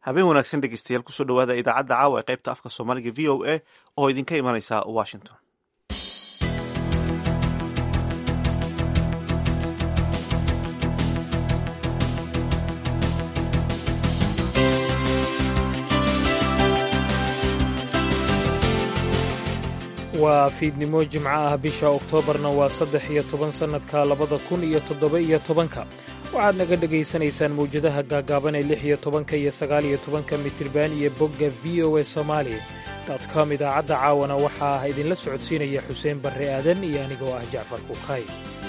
habeen wanaagsan dhegeystayaal kusoo dhawaada idaacadda caawa ee qaybta afka soomaaliga v o a oo idinka imanaysa washington waa fiidnimo jimco ah bisha oktoobarna waa saddex iyo toban sannadka labada kun iyo toddoba iyo tobanka waxaad naga dhegaysanaysaan mawjadaha gaagaaban ee lix iyo tobanka iyo sagaal iyo tobanka mitriban iyo bogga v o a somaali com idaacadda caawana waxaa idinla socodsiinaya xuseen barre aadan iyo anigoo ah jacfar kuukay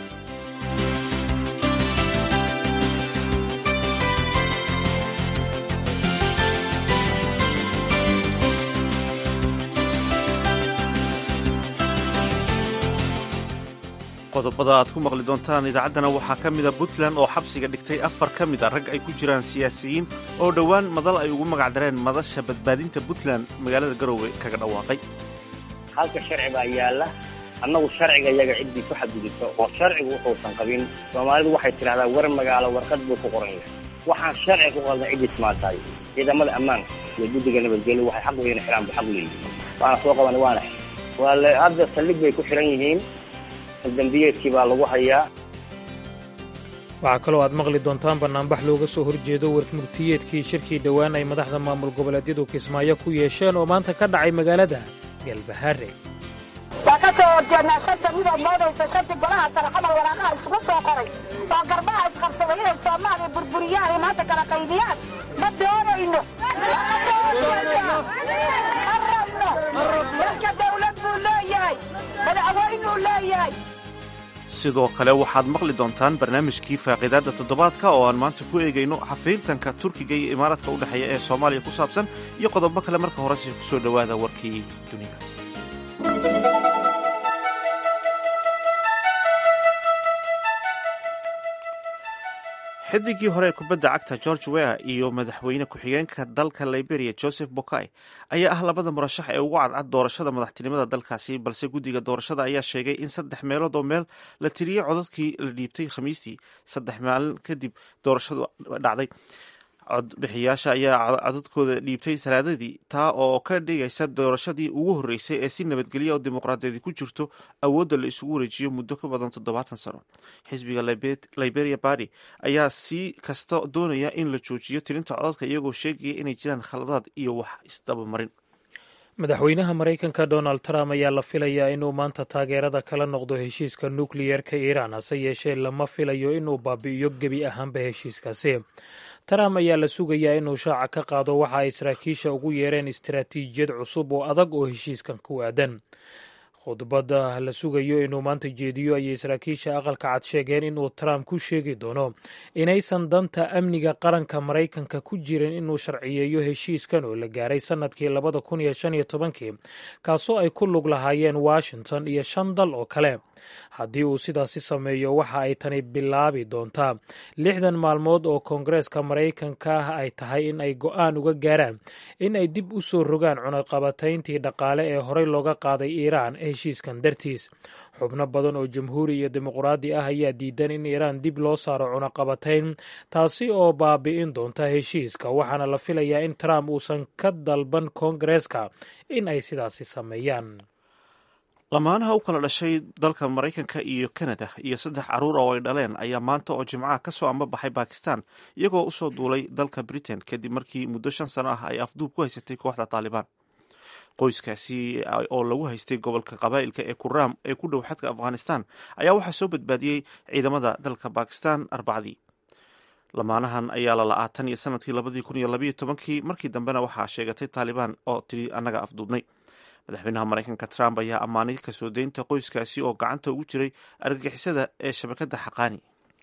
qodobada aad ku maqli doontaan idaacaddana waxaa ka mida puntland oo xabsiga dhigtay afar ka mid a rag ay ku jiraan siyaasiyiin oo dhowaan madal ay ugu magac dareen madasha badbaadinta puntland magaalada garoowe kaga dhawaaqay halka sharci baa yaalla annagu sharciga iyaga ciddii ku xadgudubto oo sharcigu wuxuusan qabin soomaalidu waxay tidhahdaa war magaalo warqad buu ku qoran yahay waxaan sharciga ku qaldan ciddii timaatahay ciidamada ammaanka iyo guddiga nabadgelyo waxay xaq weyna xiraan bu xaq leeyihin waana soo qaban waana waa le hadda saldhig bay ku xiran yihiin dambiyeedkii baa lagu hayaa waxaa kaloo aad maqli doontaan bannaanbax looga soo horjeedo warmurtiyeedkii shirkii dhowaan ay madaxda maamul goboleedyadu kismaayo ku yeesheen oo maanta ka dhacay magaalada galbahaare waa ka soo horjeednaa shanta midood moodaysa shantii golaha sare xamal waraaqaha isugu soo qoray oo garbaha isqabsaday inay soomaaliya burburiyaan ay maanta kala qaydiyaan ma doonayno ma rabno dalka dawlad buu leeyahay madaxweynuu leeyahay sidoo kale waxaad maqli doontaan barnaamijkii faaqiidaadda toddobaadka oo aan maanta ku eegayno xafiiltanka turkiga iyo imaaraadka u dhexeeya ee soomaaliya ku saabsan iyo qodobo kale marka horese ku soo dhowaada warkii dunida xidigii hore ee kubadda cagta george weah iyo madaxweyne ku-xigeenka dalka liberia joseph bokai ayaa ah labada murashax ee ugu cadcad doorashada madaxtinimada dalkaasi balse guddiga doorashada ayaa sheegay in saddex meelood oo meel la tiriyey codadkii la dhiibtay khamiistii saddex maalin kadib doorashadu dhacday codbixiyaasha ayaa codadkooda dhiibtay talaadadii taa oo ka dhigaysa doorashadii ugu horreysay ee si nabadgelya oo dimuqraadiyadi ku jirto awoodda la isugu wareejiyo muddo ka badan toddobaatan sano xisbiga liberia barty ayaa si kasta doonaya in la joojiyo tirinta codadka iyagoo sheegaya inay jiraan khaladaad iyo wax isdabamarin madaxweynaha maraykanka donald trump ayaa la filayaa inuu maanta taageerada kala noqdo heshiiska nukliyerka iiraan hase yeeshee lama filayo inuu baabi'iyo gebi ahaanba heshiiskaasi trump ayaa la sugayaa inuu shaaca ka qaado waxa ay saraakiisha ugu yeereen istaraatiijiyad cusub oo adag oo heshiiskan ku aadan khudbadda la sugayo inuu maanta jeediyo ayay saraakiisha aqalka cad sheegeen inuu trump ku sheegi doono inaysan danta amniga qaranka maraykanka ku jirin inuu sharciyeeyo heshiiskan oo la gaaray sannadkii labada kun iyo shan iyo tobankii kaasoo ay ku lug lahaayeen washington iyo shan dal oo kale haddii uu sidaasi sameeyo waxa ay tani bilaabi doontaa lixdan maalmood oo koongareeska maraykanka ah ay tahay in ay go'aan uga gaaraan in ay dib u soo rogaan cunaqabatayntii dhaqaale ee horey looga qaaday iiraan heshiiskan dartiis xubno badan oo jamhuuri iyo dimuqraadi ah ayaa diidan in iiraan dib loo saaro cunaqabatayn taasi oo baabi'in doonta heshiiska waxaana la filayaa in trump uusan ka dalban koongareeska in ay sidaasi sameeyaan lamaanaha u kala dhashay dalka maraykanka iyo kanada iyo saddex carruur oo ay dhaleen ayaa maanta oo jimcaha ka soo ambabaxay bakistan iyagoo usoo duulay dalka britain kadib markii muddo shan sano ah ay afduub ku haysatay kooxda taalibaan qoyskaasi oo lagu haystay gobolka qabaa'ilka ee kuraam ee ku dhow xadka afghanistan ayaa waxaa soo badbaadiyey ciidamada dalka bakistan arbacdii lamaanahan ayaa la la-aa tan iyo sanadkii labadii kun iyo labayo tobankii markii dambena waxaa sheegatay taalibaan oo tiri annaga afduubnay madaxweynaha maraykanka trump ayaa ammaanay kasoo deynta qoyskaasi oo gacanta ugu jiray argagixisada ee shabakadda xaqaani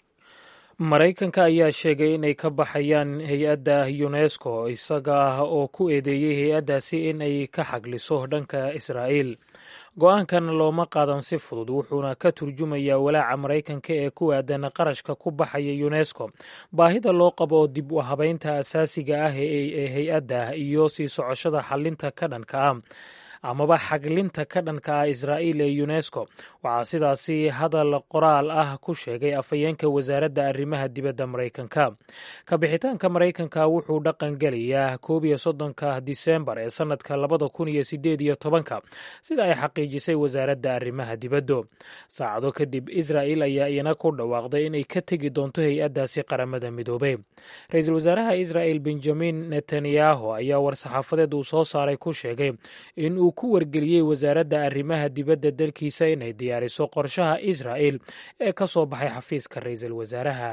maraykanka ayaa sheegay inay ka baxayaan hay-adda unesco isaga ah oo ku eedeeyey hay-addaasi in ay ka xagliso dhanka israa'iil go-aankan looma qaadan si fudud wuxuuna ka turjumayaa walaaca maraykanka ee ku aadan qarashka ku baxaya unesco baahida loo qabo dib u habeynta asaasiga ah ee hay-adda iyo sii socoshada xalinta ka dhanka ah amaba xaglinta ka dhanka ah israa'iil ee unesco waxaa sidaasi hadal qoraal ah ku sheegay afhayeenka wasaaradda arrimaha dibadda maraykanka kabixitaanka maraykanka wuxuu dhaqan gelayaa koob iyo soddonka disembar ee sannadka labada kun iyo sideed iyo tobanka sida ay xaqiijisay wasaaradda arrimaha dibaddu saacado kadib israa'il ayaa iyana ku dhawaaqday inay ka tegi doonto hay-addaasi qaramada midoobay ra-iisul wasaaraha israa'il benjamin netanyahu ayaa war-saxaafadeed uu soo saaray ku sheegay in uu ku wargeliyey wasaaradda arrimaha dibadda dalkiisa inay diyaariso qorshaha israa'il ee ka soo baxay xafiiska ra-iisul wasaaraha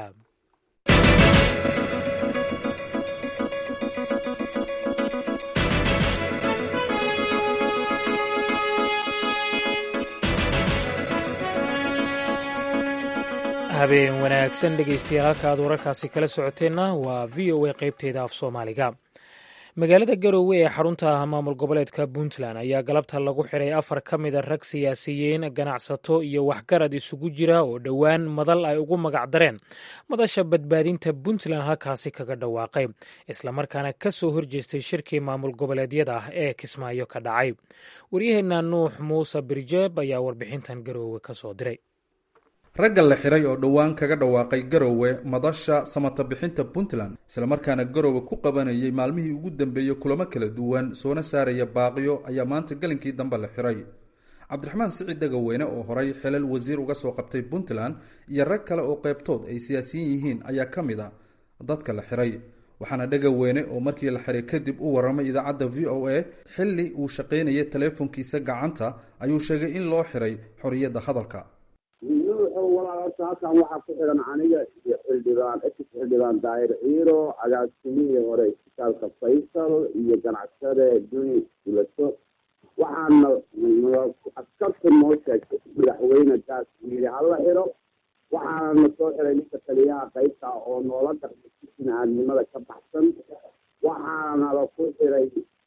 habeen wanaagsan dhegeystayaal halka aad wararkaasi kala socoteenna waa v o a qaybteeda af soomaaliga magaalada garowe ee xarunta maamul goboleedka puntland ayaa galabta lagu xiray afar ka mida rag siyaasiyiin ganacsato iyo waxgarad isugu jira oo dhowaan madal ay ugu magac dareen madasha badbaadinta puntland halkaasi kaga dhawaaqay islamarkaana ka soo horjeestay shirkii maamul goboleedyada ah ee kismaayo ka dhacay waryaheena nuux muuse birjeeb ayaa warbixintan garowe ka soo diray ragga la xiray oo dhowaan kaga dhawaaqay garowe madasha samata bixinta puntland islamarkaana garowe ku qabanayay maalmihii ugu dambeeyey kulamo kala duwan soona saaraya baaqiyo ayaa maanta galinkii dambe la xiray cabdiraxmaan siciid dhagaweyne oo horay xilal wasiir uga soo qabtay puntland iyo rag kale oo qeybtood ay siyaasiyiin yihiin ayaa ka mid a dadka la xiray waxaana dhagaweyne oo markii la xiray kadib u warramay idaacadda v o a xilli uu shaqaynayay taleefonkiisa gacanta ayuu sheegay in loo xiray xorriyadda hadalka walaalata halkan waxaa ku xiran aniga iyo xildhibaan ex xildhibaan daahir ciiro agaasimihii hore isbitaalka faysal iyo ganacsade duni ulaso waxaana askarta noo sheegtay madaxweyne gaas yiri hala xiro waxaana na soo xiray ninka taliyaha qaybta oo noola dhaqmay si bini-aadnimada ka baxsan waxaana la ku xiray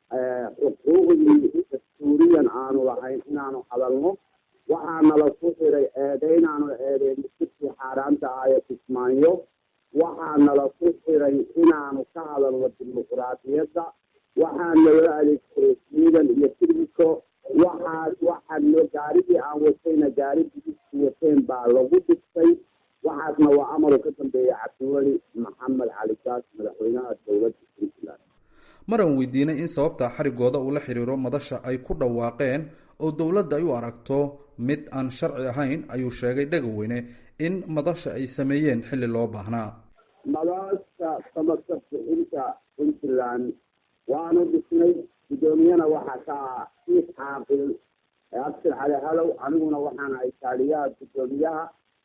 xuquuqdii dastuuriyan aanu lahayn inaanu hadalno waxaana la ku xiray eedeynaanu eedeyn sirkii xaaraanta ahaye kismaayo waxaana la ku xiray inaanu ka hadalno dimuquraadiyadda waxaana loo adeegsaday ciidan iyo tirmiko waxaas waxaano gaarigii aan watayna gaari bidiski wateen baa lagu dhigtay waxaasna waa amaru ka dambeeyay cabdiweli maxamed cali gaas madaxweynaha dowladda puntland maran weydiinay in sababta xarigooda uu la xiriiro madasha ay ku dhawaaqeen oo dowladda ay u aragto mid aan sharci ahayn ayuu sheegay dhagaweyne in madasha ay sameeyeen xilli loo baahnaa madasha samaka bixinta puntland waanu dhisnay guddoomiyana waxaa ka ah siif caaqil abshir cali halow aniguna waxaan ahay taaliyaha guddoomiyaha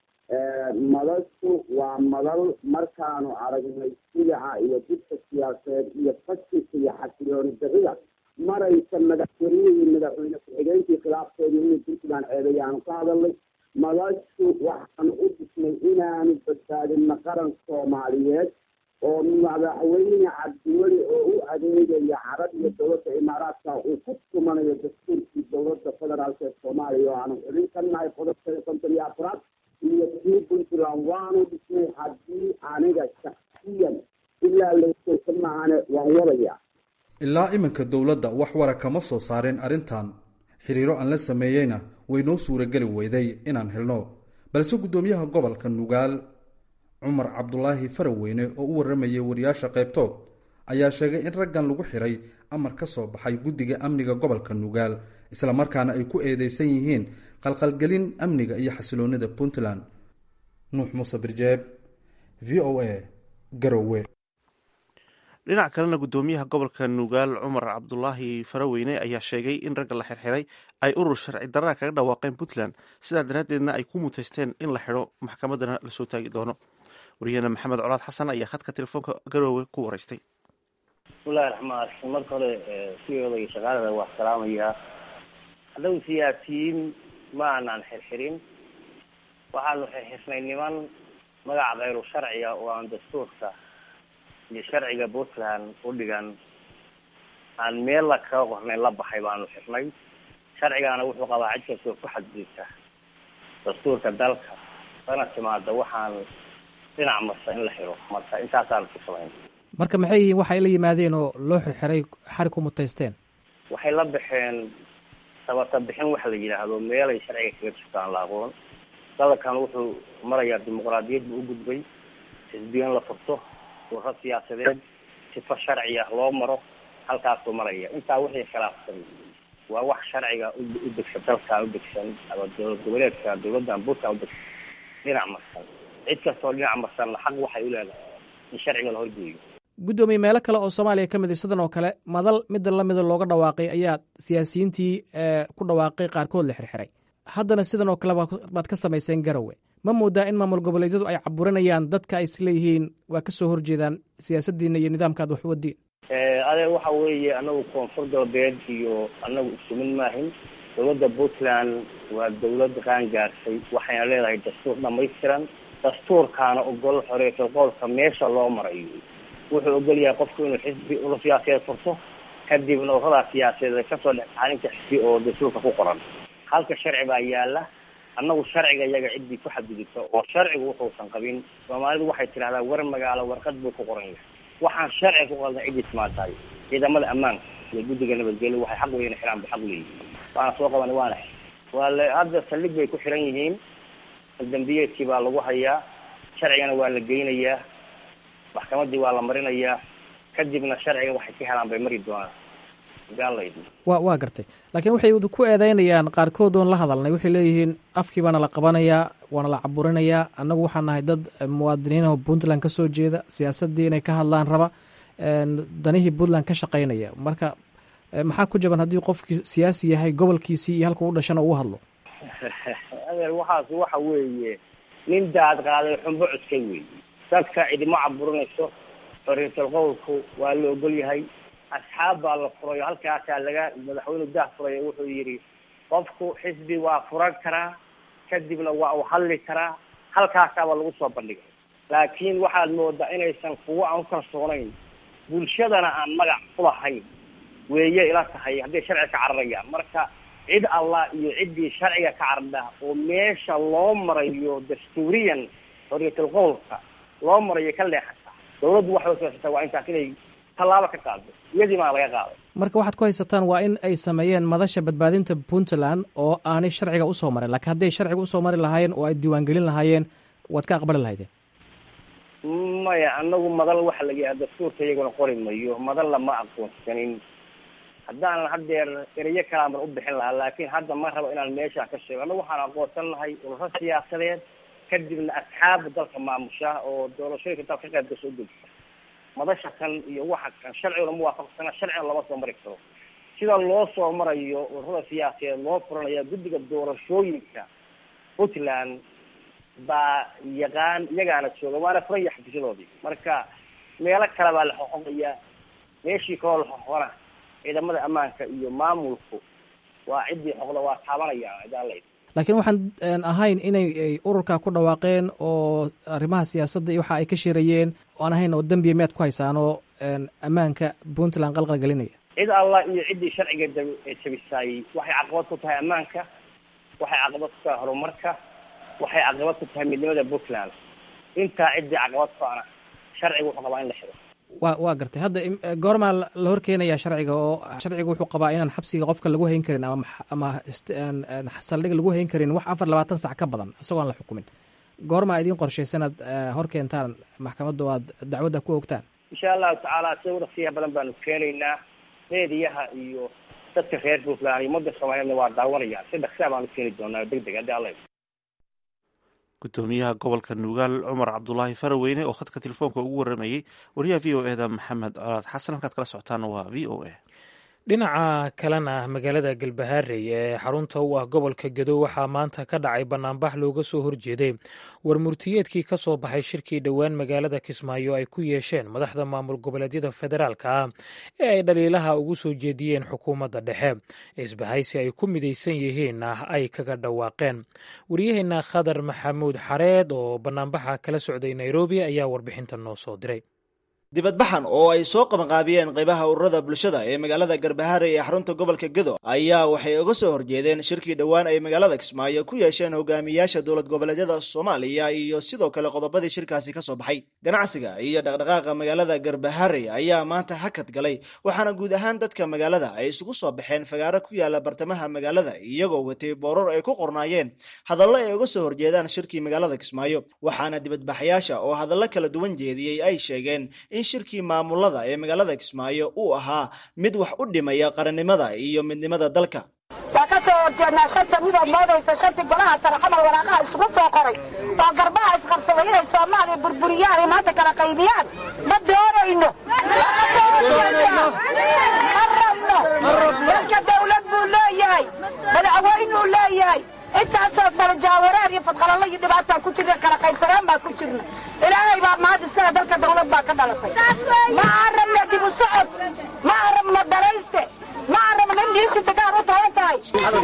madashu waa madal markaanu aragnay sidaca iyo dibka siyaasadeed iyo fashilka iyo xasilooni darida maraysa madaxweynihii madaxweyne ku-xigeenkii khilaafkeedu inuu puntland ceebayaanu ka hadalnay madashu waxaanu u dhisnay inaanu badbaadino qaran soomaaliyeed oo madaxweyne cabdiweli oo u adeegaya carab iyo dowladda imaaraadka uu ku tumanayo dastuurkii dowladda federaalk ee soomaaliya oo aanu xilin ka nahay qodobka konton iyo afraad iyo kii puntland waanu dhisnay haddii aniga shaksiyan ilaa laysoka maahane waan wadaya ilaa iminka dowladda wax wara kama soo saareen arrintan xiriiro aan la sameeyeyna way noo suurageli weyday inaan helno balse guddoomiyaha gobolka nugaal cumar cabdulaahi faraweyne oo u warramayay wariyaasha qaybtood ayaa sheegay in raggan lagu xiray amar ka soo baxay guddiga amniga gobolka nugaal islamarkaana ay ku eedeysan yihiin qalqalgelin amniga iyo xasiloonida puntland nuux muuse birjeeb v o a garowe dhinac kalena guddoomiyaha gobolka nugaal cumar cabdulaahi faraweyne ayaa sheegay in ragga la xirxiray ay urur sharci darraa kaga dhawaaqeen puntland sidaa daraaddeedna ay ku muteysteen in la xidho maxkamaddana lasoo taagi doono wariyahena maxamed colaad xasan ayaa khadka telefoonka garoowe ku wareystay bismillahi raxmaan raxiim marka hore siyooda iyo shaqaalada waa salaamayaa haddaw siyaasiyiin ma aanaan xirxirin waxaanu xirxirnay niman magaca kayru sharciga oo aan dastuurka iyo sharciga puntland u dhigan aan meel la kaga qornay la baxay baanu xirnay sharcigaana wuxuu qabaa cid kastoo ku xadgudubta dastuurka dalka sana timaada waxaan dhinac marsa in la xiro marka intaasaanu ku samayn marka maxay yihiin waxay la yimaadeen oo loo xirxiray xarig ku mutaysteen waxay la baxeen sabata bixin waxa la yidhaahdo meelay sharciga kaga jirtaan la aqoon dalkan wuxuu marayaa dimuqraadiyad buu u gudbay xisbiyo in la furto urro siyaasadeed sifo sharci ah loo maro halkaasuu maraya intaa wixii khilaafsan waa wax sharciga u degsan dalkan u degsan ama dowlad goboleedka dowladdan buntland u degsan dhinac marsan cid kastoo dhinac marsanna xaq waxay u leedahay in sharciga la horgeeyo guddoomiye meelo kale oo soomaaliya ka mid a sidan oo kale madal midda lamida looga dhawaaqay ayaa siyaasiyiintii ku dhawaaqay qaarkood la xirxiray haddana sidan oo kale baad ka samayseen garowe ma moodaa in maamul goboleedyadu ay caburinayaan dadka ay isleeyihiin waa ka soo horjeedaan siyaasaddiina iyo nidaamkaad wax wadiin adeer waxa weeye anagu koonfur galbeed iyo anagu isumin maahin dowladda puntland waa dowlad qaangaarsay waxayna leedahay dastuur dhamaystiran dastuurkaana ogol xoreeto qowlka meesha loo marayo wuxuu ogol yahay qofku inuu xisbi ula siyaasadeed furto kadibna urradaa siyaasadeed kasoo dhex xalinta xisbi oo dastuurka ku qoran halka sharci baa yaala annagu sharciga iyaga ciddii ku xadgudubta oo sharcigu wuxuusan qabin soomaalidu waxay tidhahdaa war magaalo warqad buu ku qoran yahay waxaan sharciga ku qaldan ciddii timaatahay ciidamada ammaanka iyo guddiga nabadgelyo waxay xaq weyn xiraan ba xaq leeyihin waana soo qaban waana waa le hadda saldhig bay ku xiran yihiin dambiyeedkii baa lagu hayaa sharcigana waa la geynayaa maxkamadii waa la marinayaa kadibna sharciga waxay ka helaan bay mari doonaan wa waa gartay laakiin waxay ku eedeynayaan qaarkood oon la hadalnay waxay leeyihiin afkii baana la qabanayaa waana la caburinayaa annagu waxaan nahay dad muwaadiniinoo puntland ka soo jeeda siyaasaddii inay ka hadlaan raba danihii puntland ka shaqaynaya marka maxaa ku jaban haddii qofkii siyaasi yahay gobolkiisii iyo halka u dhashana uu hadlo adeer waxaas waxa weeye nin daad qaaday xumbo cuskay weeye dadka cidima caburinayso xorriyatul qowlku waa la ogol yahay asxaab baa la furayo halkaasaa laga madaxweyne daah furayo wuxuu yidhi qofku xisbi waa furan karaa kadibna waa uu hadli karaa halkaasaaba lagu soo bandhigay laakiin waxaad moodaa inaysan kuwo aan u kalsoonayn bulshadana aan magac ulahayn weeye ila tahay hadday sharciga ka cararayaan marka cid allah iyo ciddii sharciga ka carardha oo meesha loo marayo dastuuriyan xorriyatul qowlka loo marayo ka leexata dawladdu waxay usiyaasata waa intaas inay tallaabo ka qaado iyadii maa laga qaaday marka waxaad ku haysataan waa in ay sameeyeen madasha badbaadinta puntland oo aanay sharciga usoo marin lakiin hadday sharciga usoo mari lahaayeen oo ay diiwaangelin lahaayeen waad ka aqbali lahaydeen maya anagu madal waxa laga yaha dastuurka iyaguna qori mayo madal lama aqoonsanin haddaanan haddeer erayo kalaa mar u bixin lahaa laakiin hadda ma rabo inaan meeshaan ka sheego annagu waxaan aqoonsan lahay ururo siyaasadeed kadibna asxaabda dalka maamusha oo doorashooyinka dalka ka qayb gasho udegsa madasha kan iyo waxa kan sharciguna muwaafaqsana sharcigana lama soo mari karo sida loo soo marayo ururada siyaasadeed loo furanaya guddiga doorashooyinka puntland baa yaqaan iyagaana jooga waana furan yahay xafiisyadoodii marka meelo kale baa la xoqoqaya meeshii kaloo la xoqona ciidamada ammaanka iyo maamulku waa ciddii xoqda waa taabanayaan idaaley laakiin waxaan ahayn inay ururka ku dhawaaqeen oo arrimaha siyaasadda iyo waxa ay ka shirayeen aan ahayn oo dembiya miyaad ku haysaan oo ammaanka puntland qalqal gelinaya cid allah iyo ciddii sharciga jabisay waxay caqabad ku tahay ammaanka waxay caqabad ku tahay horumarka waxay caqabad ku tahay midnimada puntland intaa ciddii caqabad ku ana sharciga wuxuu qabaa in la xiro wa waa gartay hadda goormaa la horkeenayaa sharciga oo sharciga wuxuu qabaa inaan xabsiga qofka lagu hayn karin ama ama saldhig lagu hayn karin wax afar labaatan sac ka badan isagoo aan la xukumin goormaa idiin qorshaysan aad hor keentaan maxkamadda oo aad dacwadda ku ogtaan insha allahu tacaala sida urasiyaha badan baanu keenaynaa meediyaha iyo dadka reer puntland iyo ummadda soomaaliyedna waa daawanayaan si dhaksaa baanu keeni doonaa deg deg haddii alla gudoomiyaha gobolka nugaal cumar cabdulaahi faraweyne oo khadka telefoonka ugu waramayey wariyaha v o e da maxamed colaad xasan halkaad kala socotaana waa v o e dhinaca kalena magaalada galbahaarey ee xarunta u ah gobolka gadow waxaa maanta ka dhacay banaanbax looga soo horjeeday war murtiyeedkii ka soo baxay shirkii dhowaan magaalada kismaayo ay ku yeesheen madaxda maamul goboleedyada federaalka ah ee ay dhaliilaha ugu soo jeediyeen xukuumadda dhexe isbahaysi ay ku midaysan yihiinna ay kaga dhawaaqeen waryaheena khadar maxamuud xareed oo banaanbaxa kala socday nairobi ayaa warbixintan noo soo diray dibadbaxan oo ay soo qabanqaabiyeen qaybaha ururada bulshada ee magaalada garbaharey ee xarunta gobolka gedo ayaa waxay uga soo horjeedeen shirkii dhowaan ay magaalada kismaayo ku yeesheen hogaamiyaasha dowlad goboleedyada soomaaliya iyo sidoo kale qodobadii shirkaasi ka soo baxay ganacsiga iyo dhaqdhaqaaqa magaalada garbaharey ayaa maanta hakad galay waxaana guud ahaan dadka magaalada ay isugu soo baxeen fagaaro ku yaala bartamaha magaalada iyagoo watay boorar ay ku qornaayeen hadallo ay uga soo horjeedaan shirkii magaalada kismaayo waxaana dibadbaxayaasha oo hadallo kala duwan jeediyey ay sheegeen in shirkii maamulada ee magaalada kismaayo uu ahaa mid wax u dhimaya qarannimada iyo midnimada dalka waa ka soo horjeednaa shanta midood moodaysa shantii golaha sare xamal waraaqaha isugu soo qoray oo garbaha isqabsaday inay soomaaliya burburiyaan ay maanta kala qaybiyaan ma doonayno ma rabno dalka dawlad buu leeyahay madaxweynuu leeyahay intaasoo sare jaawareer iyo fadqalalo iyo dhibaataan ku jirna kala qaybsanaan baa ku jirna ilaahay baa mahad iskale dalka dawlad baa ka dhalatay ma aan rabna dib u socod ma aan rabna dalayste ma aan rabna in dhiishiisa gaar u tahan tahay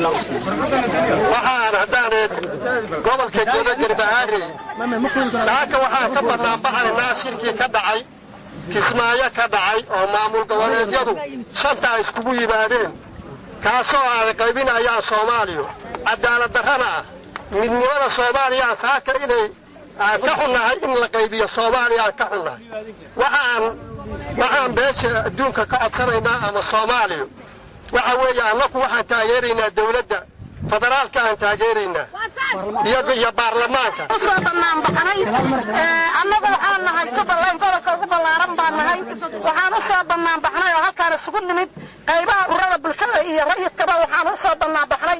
waxaan haddaaneed gobolka godo garbahaare saaka waxaan ka banaanbaxaynaa shirkii ka dhacay kismaayo ka dhacay oo maamul goboleedyadu shanta ay iskugu yimaadeen kaasoo ay qaybinayaan soomaaliya cadaalad darrana ah midnimada soomaaliya saaka inay aan ka xunnahay in la qaybiyo soomaaliya aan ka xunnahay waxaan waxaan beesha adduunka ka codsanaynaa ama soomaaliya waxa weeye annaku waxaan taageeraynaa dawladda federaalka aan taageeraynaa iyo baarlamaanka usoo banaanbaxnay annagu waxaan nahay jubbaland gobolka ugu ballaaran baan nahay waxaan u soo banaanbaxnay oo halkaan isugu nimid qaybaha ururada bulshada iyo rayidkaba waxaan u soo banaanbaxnay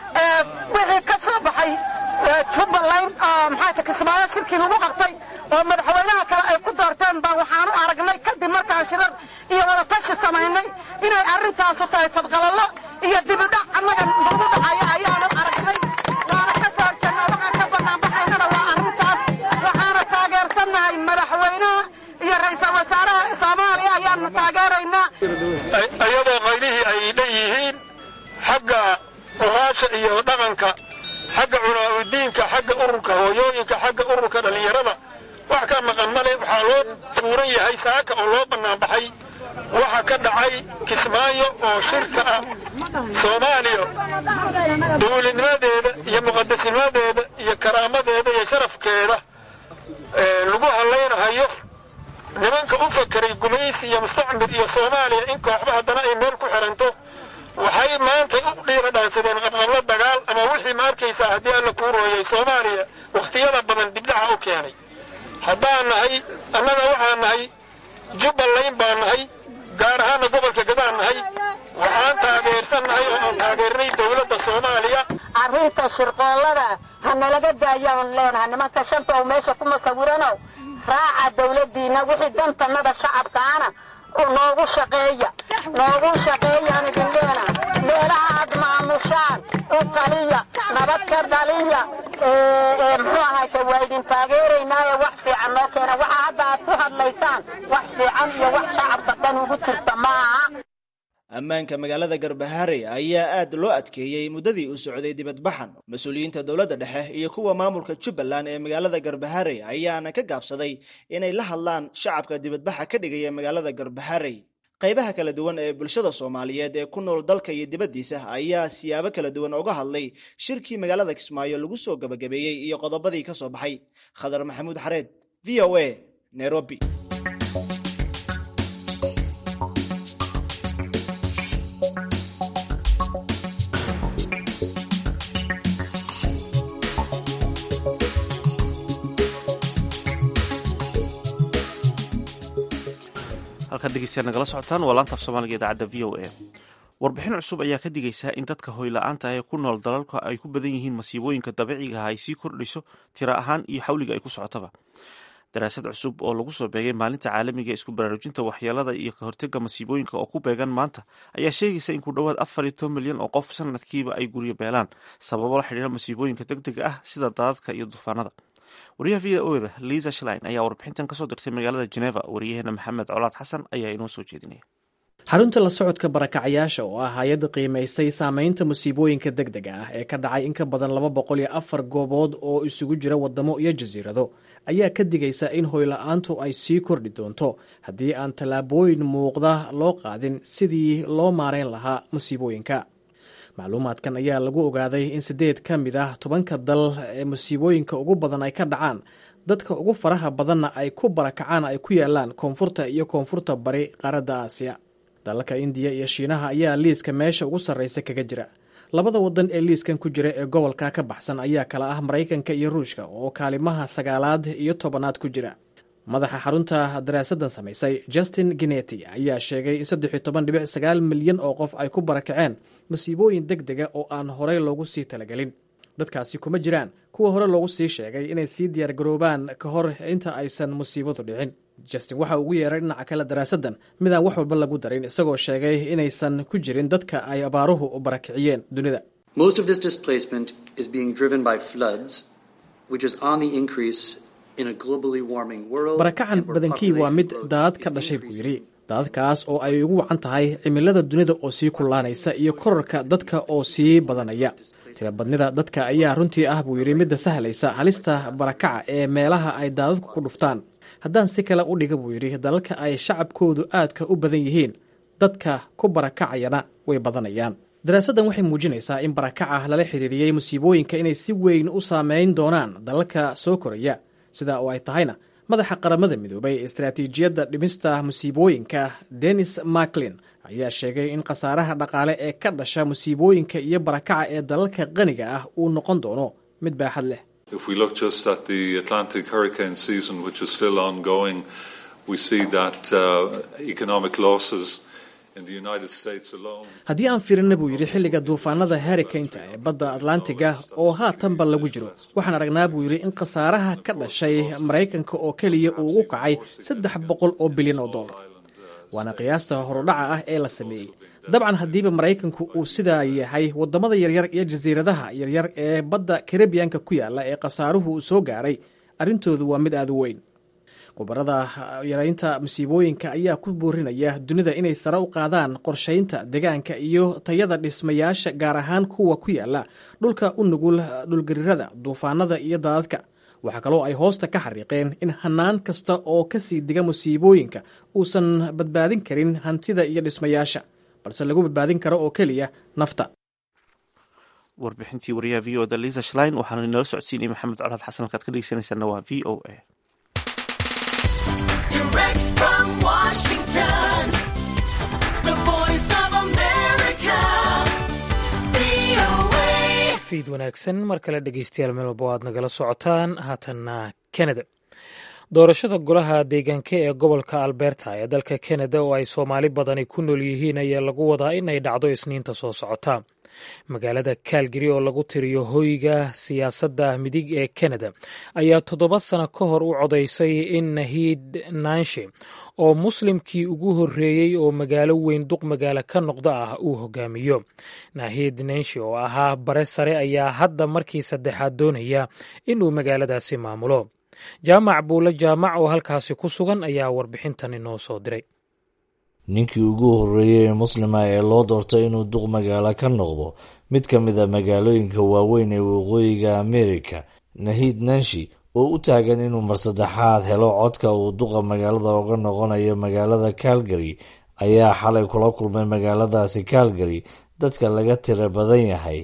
wixii ka soo baxay jubbaland oo maxaata kismaayo shirkii lagu qabtay oo madaxweynaha kale ay ku doorteen baa waxaan u aragnay kadib markaan shirar iyo wadatashi samaynay inay arrintaasu tahay fadqalallo iyo dibidhac annaga nagu dhacaya ayaanu aragnay waana ka soo horjeednaa waxaan ka banaanbaxaynana waa arrintaas waxaana taageersannahay madaxweynaha iyo ra'iisul wasaaraha soomaaliya ayaanu taageeraynaa iyadoo qaylihii ay leeyihiin xagga ohaasha iyo dhaqanka xagga culaaudiinka xagga ururka hooyooyinka xagga ururka dhallinyarada wax ka maqan male waxaa loo tuuran yahay saaka oo loo bannaanbaxay waxa ka dhacay kismaayo oo shirka ah soomaaliya dawladnimadeeda iyo muqadasnimadeeda iyo karaamadeeda iyo sharafkeeda lagu hallaynahayo nimanka u fakeray gumaysi iyo mustacmir iyo soomaaliya in kooxba haddana ay meel ku xiranto waxay maanta u dhiira dhaansadeen qabqablo dagaal ama wixii ma arkaysaa haddii alla kuu rooyay soomaaliya wakhtiyada badan dibdhaca u keenay haddaan nahay annaga waxaan nahay jubbaland baan nahay gaar ahaana gobolka gadaan nahay waxaan taageersan nahay oo aan taageernay dowladda soomaaliya arrinta shirqoollada ha nalaga daayaan leenaha nimanka shanta oo meesha kuma sawiranow raaca dawladdiinna wixii dantannada shacabkaana noogu shaqeeya noogu shaqeeyaan idin leena meelaha aad maamushaan u taliya nabad ka dhaliya muxuu ahayte waa idin taageeraynaaye wax fiican noo keena waxa hadda aad ku hadlaysaan wax fiican iyo wax shacabka dhan ugu jirta ma aha ammaanka magaalada garbaharey ayaa aad loo adkeeyey muddadii uu socday dibadbaxan mas-uuliyiinta dowladda dhexe iyo kuwa maamulka jubbaland ee magaalada garbaharey ayaana ka gaabsaday inay la hadlaan shacabka dibadbaxa ka dhigaya magaalada garbaharey qaybaha kala duwan ee bulshada soomaaliyeed ee ku nool dalka iyo dibaddiisa ayaa siyaabo kala duwan uga hadlay shirkii magaalada kismaayo lagu soo gabagabeeyey iyo qodobadii ka soo baxay khadar maxamuud xareed v o a nairobi halkaad dhegeystayaal nagala socotaan waa laanta af soomaaliga idaacadda v o a warbixin cusub ayaa ka digaysa in dadka hoyla-aanta ah ee ku nool dalalka ay ku badan yihiin masiibooyinka dabiiciga ah ay sii kordhiso tiro ahaan iyo xawliga ay ku socotaba daraasad cusub oo lagu soo beegay maalinta caalamiga ee isku baraarujinta waxyeelada iyo ka hortega masiibooyinka oo ku beegan maanta ayaa sheegaysa in ku dhowaad afar iyo toban milyan oo qof sanadkiiba ay guryo beelaan sababo la xidhiira masiibooyinka deg dega ah sida daadadka iyo duufaanada wariyaha v o da liisa shlein ayaa warbixintan kasoo dirtay magaalada geneva wariyaheena maxamed colaad xasan ayaa inoo soo jeedinaya xarunta la socodka barakacayaasha oo ah hay-adda qiimaysay saameynta musiibooyinka deg dega ah ee ka dhacay in ka badan laba boqol iyo afar goobood oo isugu jira wadamo iyo jasiirado ayaa ka digaysa in hoyla-aantu ay sii kordhi doonto haddii aan tallaabooyin muuqda loo qaadin sidii loo maarayn lahaa musiibooyinka macluumaadkan ayaa lagu ogaaday in siddeed ka mid ah tobanka dal ee musiibooyinka ugu badan ay ka dhacaan dadka ugu faraha badanna ay ku barakacaan ay ku yaalaan koonfurta iyo koonfurta bari qaaradda aasiya dalalka indiya iyo shiinaha ayaa liiska meesha ugu sarraysa kaga jira labada wadan ee liiskan ku jira ee gobolka ka baxsan ayaa kala ah maraykanka iyo ruushka oo kaalimaha sagaalaad iyo tobanaad ku jira madaxa xarunta daraasadan samaysay justin gineti ayaa sheegay in saddex iyo toban dhibic sagaal milyan oo qof ay ku barakaceen masiibooyin deg dega oo aan horey loogu sii talagelin dadkaasi kuma jiraan kuwa hore loogu sii sheegay inay sii diyaargaroobaan ka hor inta aysan musiibadu dhicin justin waxa ugu yeeray dhinaca kale daraasaddan midaan wax walba lagu darin isagoo sheegay inaysan ku jirin dadka ay abaaruhu barakiciyeen dunida barakacan badankii waa mid daadad ka dhashay buu yidhi daadadkaas oo ay ugu wacan tahay cimilada dunida oo sii kullaanaysa iyo korarka dadka oo sii badanaya tirabadnida dadka ayaa runtii ah buu yidhi midda sahlaysa halista barakaca ee meelaha ay daadadku ku dhuftaan haddaan si kale u dhiga buu yidhi dalalka ay shacabkoodu aadka u badan yihiin dadka ku barakacayana way badanayaan daraasaddan waxay muujinaysaa in barakaca lala xiriiriyey musiibooyinka inay si weyn u saameyn doonaan dalalka soo koraya sidaa oo ay tahayna madaxa qaramada midoobay ee istaraatiijiyadda dhimista musiibooyinka denis maclin ayaa sheegay in khasaaraha dhaqaale ee ka dhasha musiibooyinka iyo barakaca ee dalalka qaniga ah uu noqon doono mid baaxad leh If we look just at the Atlantic hurricane season, which is still ongoing, we see that uh, economic losses in the United States alone. haddii aan fiirina buu yidhi xilliga duufaanada harrikaynta ee badda atlantiga oo haatanba lagu jiro waxaan aragnaa buu yidhi in khasaaraha ka dhashay maraykanka oo keliya uu ugu kacay saddex boqol oo bilyan oo dollar waana qiyaasta horudhaca ah ee la sameeyey dabcan haddiiba maraykanku uu sidaa yahay waddamada yaryar iyo jasiiradaha yaryar ee badda karibiyanka ku yaala ee khasaaruhu uu soo gaaray arrintoodu waa mid aada u weyn khubarada yaraynta musiibooyinka ayaa ku boorinaya dunida inay sare u qaadaan qorshaynta deegaanka iyo tayada dhismayaasha gaar ahaan kuwa ku yaala dhulka u nugul dhulgarirada duufaanada iyo daadadka waxaa kaloo ay hoosta ka xariiqeen in hanaan kasta oo kasii diga musiibooyinka uusan badbaadin karin hantida iyo dhismayaasha balse lagu badbaadin karo oo keliya nafta warbixintii wariyaha v o da liisa shlein waxaanu inala socodsiinay maxamed colaad xasan halkaad ka dhegeysanaysaana waa v o a Direct from Washington, the voice of America, VOA. fiid wanaagsan mar kale dhegeystayaal meel walba aad nagala socotaan haatanna canada doorashada golaha deegaanka ee gobolka alberta ee dalka canada oo ay soomaali badani ku nool yihiin ayaa lagu wadaa in ay dhacdo isniinta soo socota magaalada calgary oo lagu tiriyo hoyga siyaasadda midig ee canada ayaa toddoba sano ka hor u codaysay in nahiid naanshe oo muslimkii ugu horreeyey oo magaalo weyn duq magaalo ka noqda ah uu hogaamiyo nahiid naanshe oo ahaa bare sare ayaa hadda markii saddexaad doonaya inuu magaaladaasi maamulo jaamac buule jaamac oo halkaasi ku sugan ayaa warbixintan inoo soo diray ninkii ugu horreeyey ee muslima ee loo doortay inuu duq magaalo ka noqdo mid ka mid a magaalooyinka waaweyn ee waqooyiga amerika nahiid nanshi oo u taagan inuu mar saddexaad helo codka uu duqa magaalada uga noqonayo magaalada calgary ayaa xalay kula kulmay magaaladaasi calgary dadka laga tira badan yahay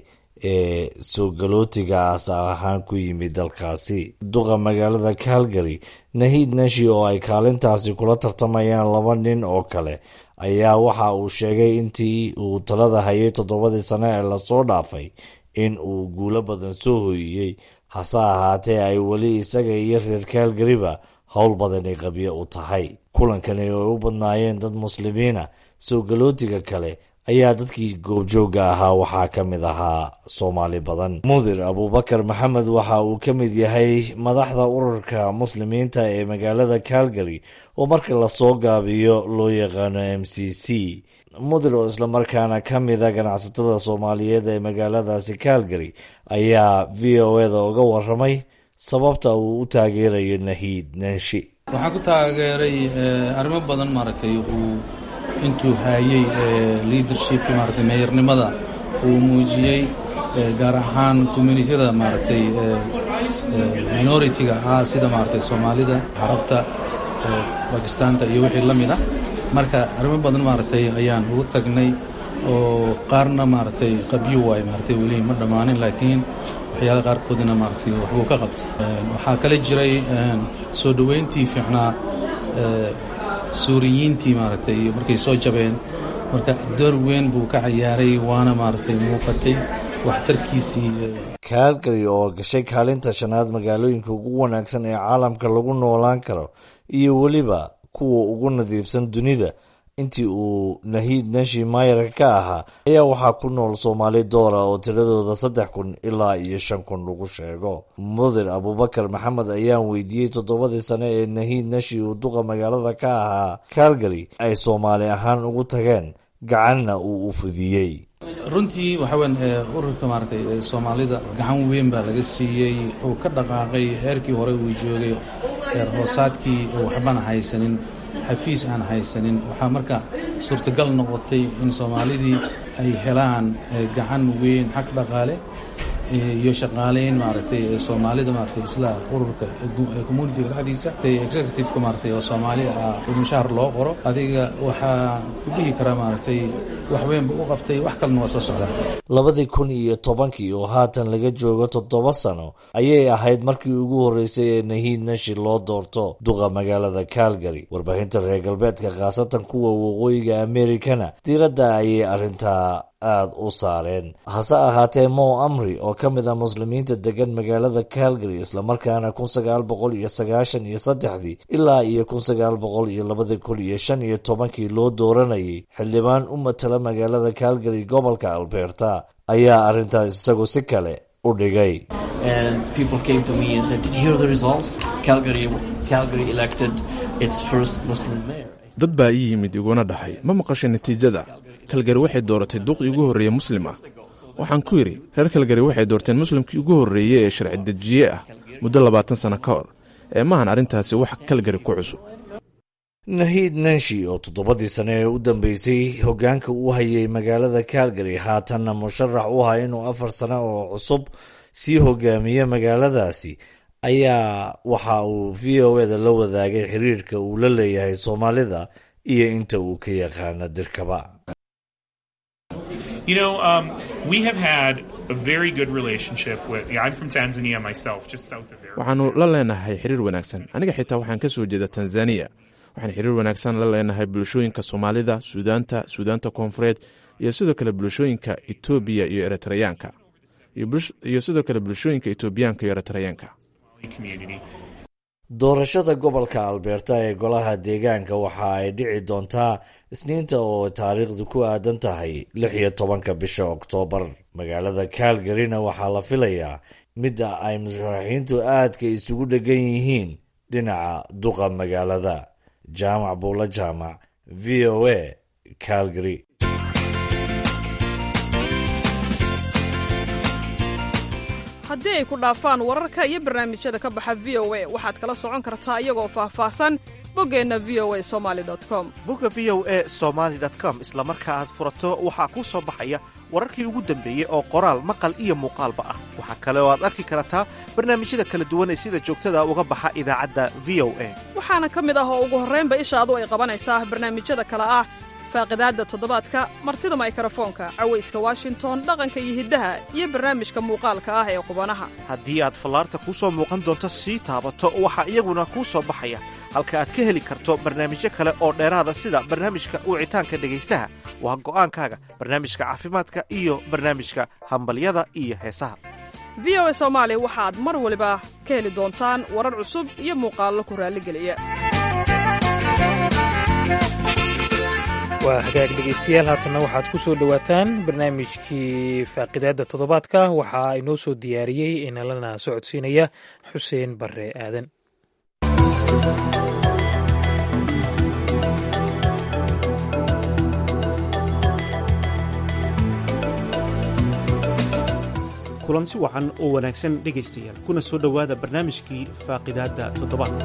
ee soo galootiga aas ahaan ku yimid dalkaasi duqa magaalada calgary nahiid nashi oo ay kaalintaasi kula tartamayaan laba nin oo kale ayaa waxa uu sheegay intii uu talada hayay toddobadii sano ee lasoo dhaafay in uu guulo badan soo hoyiyey hase ahaatee ay weli isaga iyo reer calgaryba howl badani qabyo u tahay kulankani oo ay u badnaayeen dad muslimiina soo galootiga kale ayaa dadkii goobjoogga ahaa waxaa ka mid ahaa soomaali badan mudir abuubakar maxamed waxa uu ka mid yahay madaxda ururka muslimiinta ee magaalada calgary oo marka lasoo gaabiyo loo yaqaano m c c mudir oo islamarkaana ka mida ganacsatada soomaaliyeed ee magaaladaasi calgary ayaa v o eda uga waramay sababta uu u taageerayo nahiid nanshi waxaan ku taageeray arrimo badan maaragtay uu intuu haayey leadershipki maaragtay meeyarnimada uu muujiyey gaar ahaan communitiyada maaragtay minority-ga ahaa sida maaragtay soomaalida carabta bakistaanta iyo wixii la mid ah marka arrimo badan maaragtay ayaan ugu tagnay oo qaarna maaragtay qabyo waay maaragtay weli ma dhammaanin laakiin waxyaala qaarkoodina maaragtay waxbuu ka qabtay waxaa kale jiray soo dhoweyntii fiicnaa suuriyiintii maaragtay markay soo jabeen marka door weyn buu ka cayaaray waana maaragtay muuqatay waxtarkiisii calgary oo gashay kaalinta shanaad magaalooyinka ugu wanaagsan ee caalamka lagu noolaan karo iyo weliba kuwa ugu nadiifsan dunida intii uu nahiid nashi mayarka ka ahaa ayaa waxaa ku nool soomaali doora oo tiradooda saddex kun ilaa iyo shan kun lagu sheego mudir abubakar maxamed ayaan weydiiyey toddobadii sane ee nahiid nashi uu duqa magaalada ka ahaa calgary ay soomaali ahaan ugu tageen gacanna uu u fudiyey runtii waxaa weyn ururka maaragtay soomaalida gacan weyn baa laga siiyey wuxuu ka dhaqaaqay heerkii hore uu joogay heer hoosaadkii waxbana haysanin xafiis aan haysanin waxaa marka suurtagal noqotay in soomaalidii ay helaan gacan weyn xag dhaqaale iyo shaqaaleyn maaragtay soomaalida maaragtay isla ururka communitiga dhexdiisa executiveka maaragtay oo soomaali ah mushahar loo qoro adiga waxaa ku dhihi karaa maaragtay wax weynba u qabtay wax kalena waa soo socdaa labadii kun iyo tobankii oo haatan laga joogo toddoba sano ayay ahayd markii ugu horreysay ee nahiid nashi loo doorto duqa magaalada calgary warbaahinta reer galbeedka khaasatan kuwa waqooyiga amerikana diiradda ayay arrintaa aada u saareen hase ahaatee mo amri oo ka mid ah muslimiinta degan magaalada calgary islamarkaana kun sagaal boqol iyo sagaashan iyo saddexdii ilaa iyo kun sagaal boqol iyo labadii kun iyo shan iyo tobankii loo dooranayay xildhibaan u matala magaalada calgary gobolka alberta ayaa arrintaas isagu si kale u dhigay dad baa ii yimid iguna dhahay ma maqashay natiijada kalgari waxay dooratay duqii ugu horreeye muslim ah waxaan ku yidhi reer kalgari waxay doorteen muslimkii ugu horreeye ee sharci dejiye ah muddo labaatan sano ka hor ee maahan arrintaasi wax kalgari ku cusub nahiid nanshi oo toddobadii sane ee u dambeysay hoggaanka u hayay magaalada calgary haatanna musharax u aha inuu afar sano oo cusub sii hogaamiye magaaladaasi ayaa waxa uu v o eda la wadaagay xiriirka uu la leeyahay soomaalida iyo inta uu ka yaqaana dirkaba You know, um, we have had a very good relationship with. Yeah, I'm from Tanzania myself, just south of there. waxaannu la leenahay xiriir wanaagsan aniga xitaa waxaan ka soo jeeda tanzaniya waxaan xiriir wanaagsan la leenahay bulshooyinka soomaalida suudaanta suudaanta koonfureed iyo sidoo kale bulshooyinka etoobiya iyo eritreyaanka iyo sidoo kale bulshooyinka etoobiyaanka iyo eritreyaanka Community. doorashada gobolka alberta ee golaha deegaanka waxa ay dhici doontaa isniinta oo taariikhdu ku aadan tahay lix iyo tobanka bisha oktoobar magaalada calgaryna waxaa la filayaa midda ay musharaxiintu aadka isugu dhegan yihiin dhinaca duqa magaalada jaamac buulo jaamac v o a calgary haddii ay ku dhaafaan wararka iyo barnaamijyada ka baxa v o a waxaad kala socon kartaa iyagoo faahfaahsan boggeenna v o a somali com bogga v o a somaali com isla marka aad furato waxaa kuu soo baxaya wararkii ugu dambeeyey oo qoraal maqal iyo muuqaalba ah waxaa kale oo aad arki kartaa barnaamijyada kala duwan ee sida joogtada uga baxa idaacadda v o a waxaana ka mid ah oo ugu horraynba ishaadu ay qabanaysaa barnaamijyada kale ah faaqidaadda toddobaadka martida maykrofoonka cawayska washington dhaqanka iyo hiddaha iyo barnaamijka muuqaalka ah ee qubanaha haddii aad fallaarta kuu soo muuqan doonto sii taabato waxaa iyaguna kuu soo baxaya halka aad ka heli karto barnaamijyo kale oo dheeraada sida barnaamijka wicitaanka dhegaystaha waa go'aankaaga barnaamijka caafimaadka iyo barnaamijka hambalyada iyo heesaha v o a soomaali waxaad mar waliba ka heli doontaan warar cusub iyo muuqaallo ku raalligeliya waa hagaag dhegaystayaal haatanna waxaad ku soo dhowaataan barnaamijkii faaqidaadda toddobaadka waxaa inoo soo diyaariyey inalana socodsiinaya xuseen barre aadan kulansi wacan oo wanaagsan dhegaystayaal kuna soo dhowaada barnaamijkii faaqidaadda toddobaadka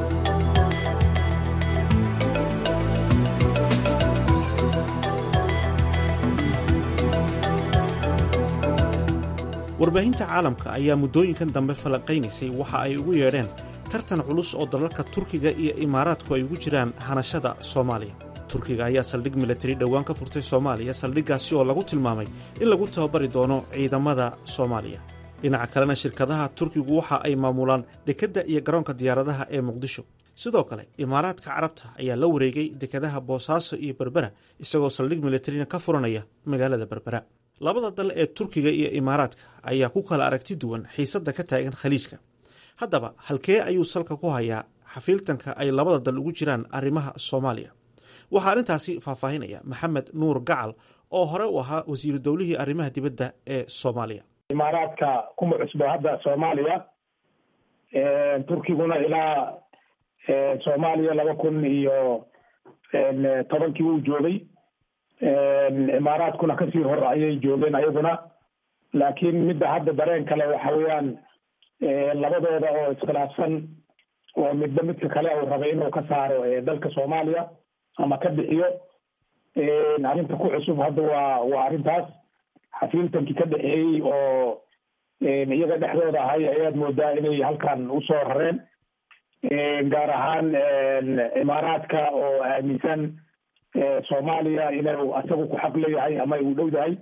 warbaahinta caalamka ayaa muddooyinkan dambe falanqaynaysay waxa ay ugu yeedheen tartan culus oo dalalka turkiga iyo imaaraadku ay ugu jiraan hanashada soomaaliya turkiga ayaa saldhig milatari dhowaan ka furtay soomaaliya saldhiggaasi oo lagu tilmaamay in lagu tababari doono ciidamada soomaaliya dhinaca kalena shirkadaha turkigu waxa ay maamulaan dekedda iyo garoonka diyaaradaha ee muqdisho sidoo kale imaaraadka carabta ayaa la wareegay dekadaha boosaaso iyo berbera isagoo saldhig milatarina ka furanaya magaalada berbera labada dal ee turkiga iyo imaaraadka ayaa ku kala aragti duwan xiisadda ka taagan khaliijka haddaba halkee ayuu salka ku hayaa xafiiltanka ay labada dal ugu jiraan arrimaha soomaaliya waxaa arrintaasi faahfaahinaya maxamed nuur gacal oo hore u ahaa wasiiru dowlihii arrimaha dibadda ee soomaaliya imaaraadka kuma cusbo hadda soomaaliya turkiguna ilaa soomaaliya laba kun iyo tobankii uu joogay imaaraadkuna kasii hor ayay joogeen ayaguna laakiin midda hadda dareen kale waxa weeyaan labadooda oo iskhilaafsan oo midba midka kale uu rabay inuu ka saaro dalka soomaaliya ama ka bixiyo arrinta ku cusub hadda waa waa arrintaas xafiiltankii ka dhexeeyey oo iyaga dhexdooda ahay ayaad moodaa inay halkan usoo rareen gaar ahaan imaaraadka oo aaminsan soomaaliya inuu asagu ku xaq leeyahay ama uu dhow yahay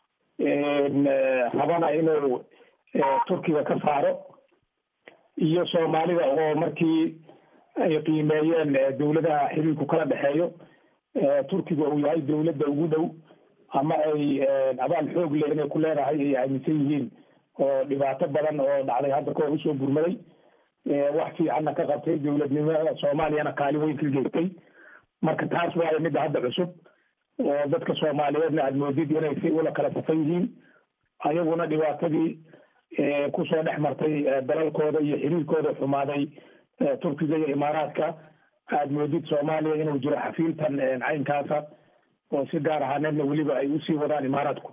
rabana inuu turkiga ka saaro iyo soomaalida oo markii ay qiimeeyeen dowladaha xiriirku kala dhexeeyo turkiga uu yahay dowladda ugu dhow ama ay abaal xoog leh inay ku leedahay ay aaminsan yihiin oo dhibaato badan oo dhacday hadda kahor usoo gurmaday wax fiicanna ka qabtay dowladnimada soomaaliyana kaalin weyn ka geystay marka taas waayo midda hadda cusub oo dadka soomaaliyeedna aad moodid inay si ula kala safan yihiin ayaguna dhibaatadii kusoo dhex martay dalalkooda iyo xiriirkooda xumaaday turkiga iyo imaaraadka aad moodid soomaaliya inuu jiro xafiiltan caynkaasa oo si gaar ahaaneedna weliba ay usii wadaan imaaraadku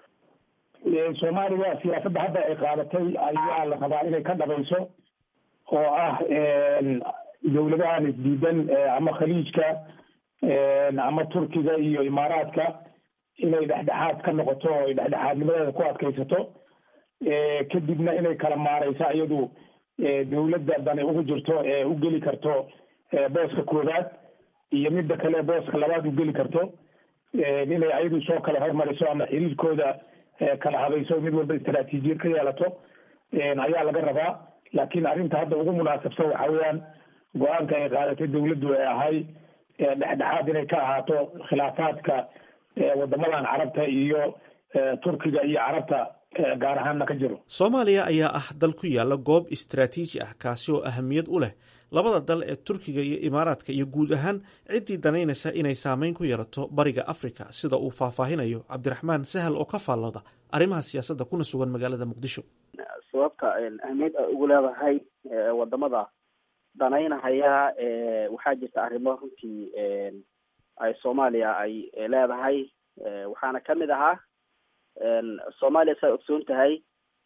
soomaaliya siyaasadda hadda ay qaadatay ayaa la rabaa inay ka dhabayso oo ah dowladahan isdiidan ama khaliijka ama turkiga iyo imaaraadka inay dhexdhexaad ka noqoto oo ay dhexdhexaadnimadeeda ku adkaysato kadibna inay kala maareyso iyadu dowladda dani ugu jirto ee u geli karto booska koowaad iyo midda kale booska labaad u geli karto inay ayadu soo kala hormariso ama xiriirkooda kala habayso mid walba istaraatiijiyad ka yeelato ayaa laga rabaa laakiin arrinta hadda ugu munaasabsan waxa weeyaan go-aanka ay qaadatay dowladdu ee ahay dhexdhexaad inay ka ahaato khilaafaadka wadamadan carabta iyo turkiga iyo carabta gaar ahaanna ka jiro soomaaliya ayaa ah dal ku yaala goob istaraatiiji ah kaasi oo ahamiyad u leh labada dal ee turkiga iyo imaaraadka iyo guud ahaan ciddii danaynaysa inay saameyn ku yeelato bariga afrika sida uu faahfaahinayo cabdiraxmaan sahal oo ka faallooda arrimaha siyaasadda kuna sugan magaalada muqdisho sababta ahmiyad ay ugu leedahay wadamada danaynahaya waxaa jirta arrimo runtii ay soomaaliya ay leedahay waxaana kamid ahaa soomaaliya saa ogsoon tahay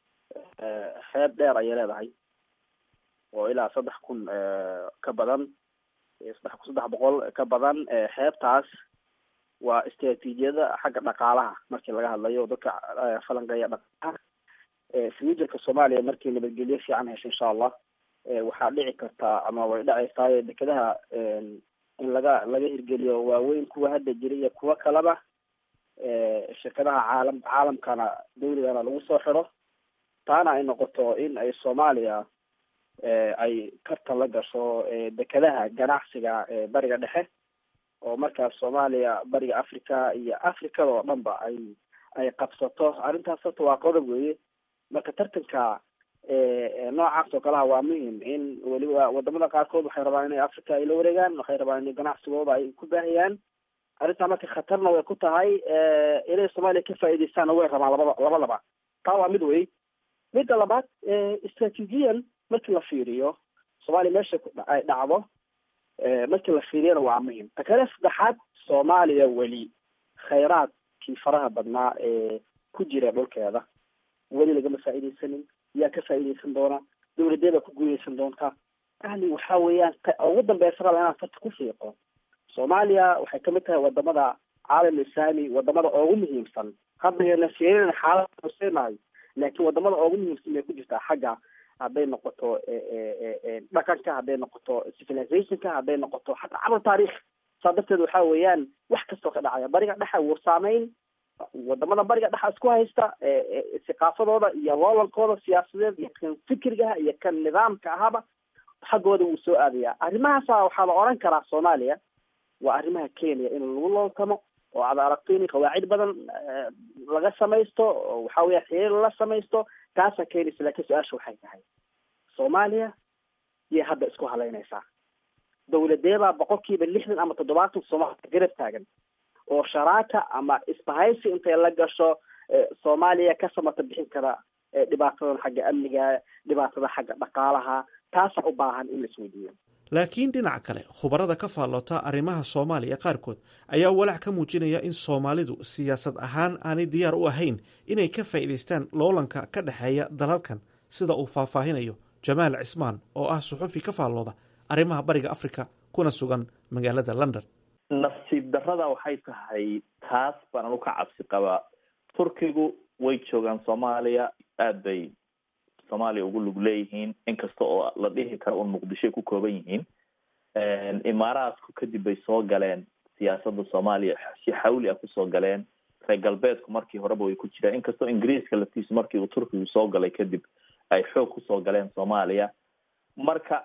xeeb dheer ayay leedahay oo ilaa saddex kun ka badan saddex kun saddex boqol ka badan xeebtaas waa istraatiijiyada xagga dhaqaalaha markii laga hadlayo dadka falanqeeya dhaqaalaha futurka soomaaliya markii nabadgelyo fiican hesho insha allah waxaa dhici kartaa ama way dhacaysaa dekedaha in laga laga hirgeliyo waaweyn kuwa hadda jira iyo kuwo kaleba shirkadaha caalam caalamkana dawligana lagu soo xiro taana ay noqoto in ay soomaaliya ay karta la gasho dekedaha ganacsiga bariga dhexe oo markaas soomaaliya bariga africa iyo africada oo dhan ba ay ay qabsato arrintaas horta waa qodob weeye marka tartanka noocaas oo kaleha waa muhim in weliba wadamada qaarkood waxay rabaan inay africa ay la wareegaan waxay rabaan in ganacsigooda ay ku baahiyaan arrintaa marka khatarna way ku tahay inay soomaaliya ka faa'iidaystaanna way rabaan labada labadaba taa waa mid wey midda labaad istraatiijiyan markii la fiiriyo soomaaliya meesha ay dhacdo markii la fiiriyana waa muhim ta kale saddexaad soomaaliya weli khayraadkii faraha badnaa ee ku jira dhulkeeda weli lagama faa'iidaysanin yaa ka faa'iidaysan doona dawladeeda ku guuleysan doonta yani waxa weeyaan ugu dambeysa raba inaan farta ku fiiqo soomaaliya waxay kamid tahay wadamada caalam islaami wadamada ugu muhiimsan hadda yana fiirina xaalada hoseynayo laakiin wadamada ugu muhiimsan bay ku jirtaa xagga hadday noqoto dhaqanka hadday noqoto civilizationka hadday noqoto xataa cabr taarikh saa darteed waxa weeyaan wax kastoo ka dhacaya bariga dhexa wuu saameyn wadamada bariga dhexa isku haysta thaqaafadooda iyo loolankooda siyaasadeed iyo kan fikrigaha iyo kan nidaamka ahaba xaggooda wuu soo aadaya arrimahaasa waxaa la oran karaa soomaaliya waa arrimaha kenya in lagu looltamo oo aad aragto in qawaacid badan laga samaysto oo waxa weya xiriir la samaysto taasaa keenaysa laakiin su-aasha waxay tahay soomaaliya yay hadda isku halaynaysaa dawladeebaa boqolkiiba lixdan ama toddobaatan soomaaliya garab taagan oo sharaaka ama isbahaysi intay la gasho soomaaliya ka samata bixin kara dhibaatadan xagga amniga dhibaatada xagga dhaqaalaha taasaa u baahan in la isweydiiyo laakiin dhinaca kale khubarada ka faalloota arrimaha soomaaliya qaarkood ayaa walaac ka muujinaya in soomaalidu siyaasad ahaan aanay diyaar u ahayn inay ka faa'iidaystaan loolanka ka dhexeeya dalalkan sida uu faahfaahinayo jamaal cismaan oo ah suxufi ka faallooda arrimaha bariga afrika kuna sugan magaalada london nasiib darrada waxay tahay taas baan anu ka cabsi qabaa turkigu way joogaan soomaaliya aada bay soomaaliya ugu lug leeyihiin inkasta oo la dhihi karo un muqdishoy ku kooban yihiin imaaraadku kadib bay soo galeen siyaasadda soomaaliya si xawli ah kusoo galeen reer galbeedku markii horeba way ku jireen inkastoo ingiriiska laftiisu markii uu turkigu soo galay kadib ay xoog kusoo galeen soomaaliya marka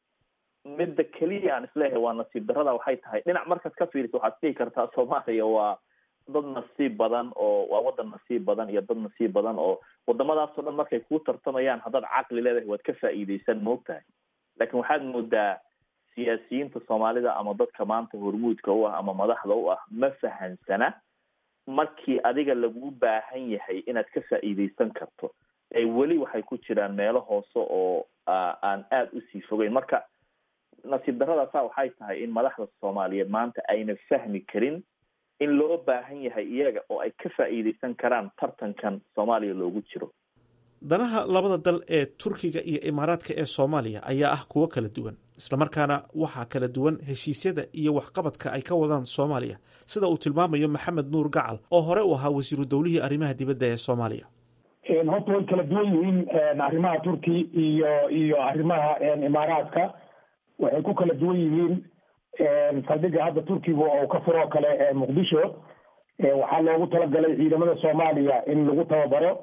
midda keliya aan isleeyahay waa nasiib darrada waxay tahay dhinac markaad ka fiiriso waxaad dhihi kartaa soomaaliya waa dad nasiib badan oo waa wadan nasiib badan iyo dad nasiib badan oo wadamadaasoo dhan markay kuu tartamayaan haddaad caqli leedahay waad ka faa'iidaysan moogtahay laakiin waxaad moodaa siyaasiyiinta soomaalida ama dadka maanta hormuudka u ah ama madaxda u ah ma fahansana markii adiga lagu baahan yahay inaad ka faa'iidaysan karto ee weli waxay ku jiraan meelo hoose oo aan aada usii fogeyn marka nasiib darradaasa waxay tahay in madaxda soomaaliyeed maanta ayna fahmi karin in loo baahan yahay iyaga oo ay ka faa'iidaysan karaan tartankan soomaaliya loogu jiro danaha labada dal ee turkiga iyo imaaraadka ee soomaaliya ayaa ah kuwo kala duwan islamarkaana waxaa kala duwan heshiisyada iyo waxqabadka ay ka wadaan soomaaliya sida uu tilmaamayo maxamed nuur gacal oo hore u ahaa wasiiru dowlihii arrimaha dibadda ee soomaaliya horta way kala duwan yihiin arrimaha turki iyo iyo arrimaha imaaraadka waxay ku kala duwan yihiin saldhiga hadda turkiga oo ka furoo kale muqdisho waxaa loogu talagalay ciidamada soomaaliya in lagu tababaro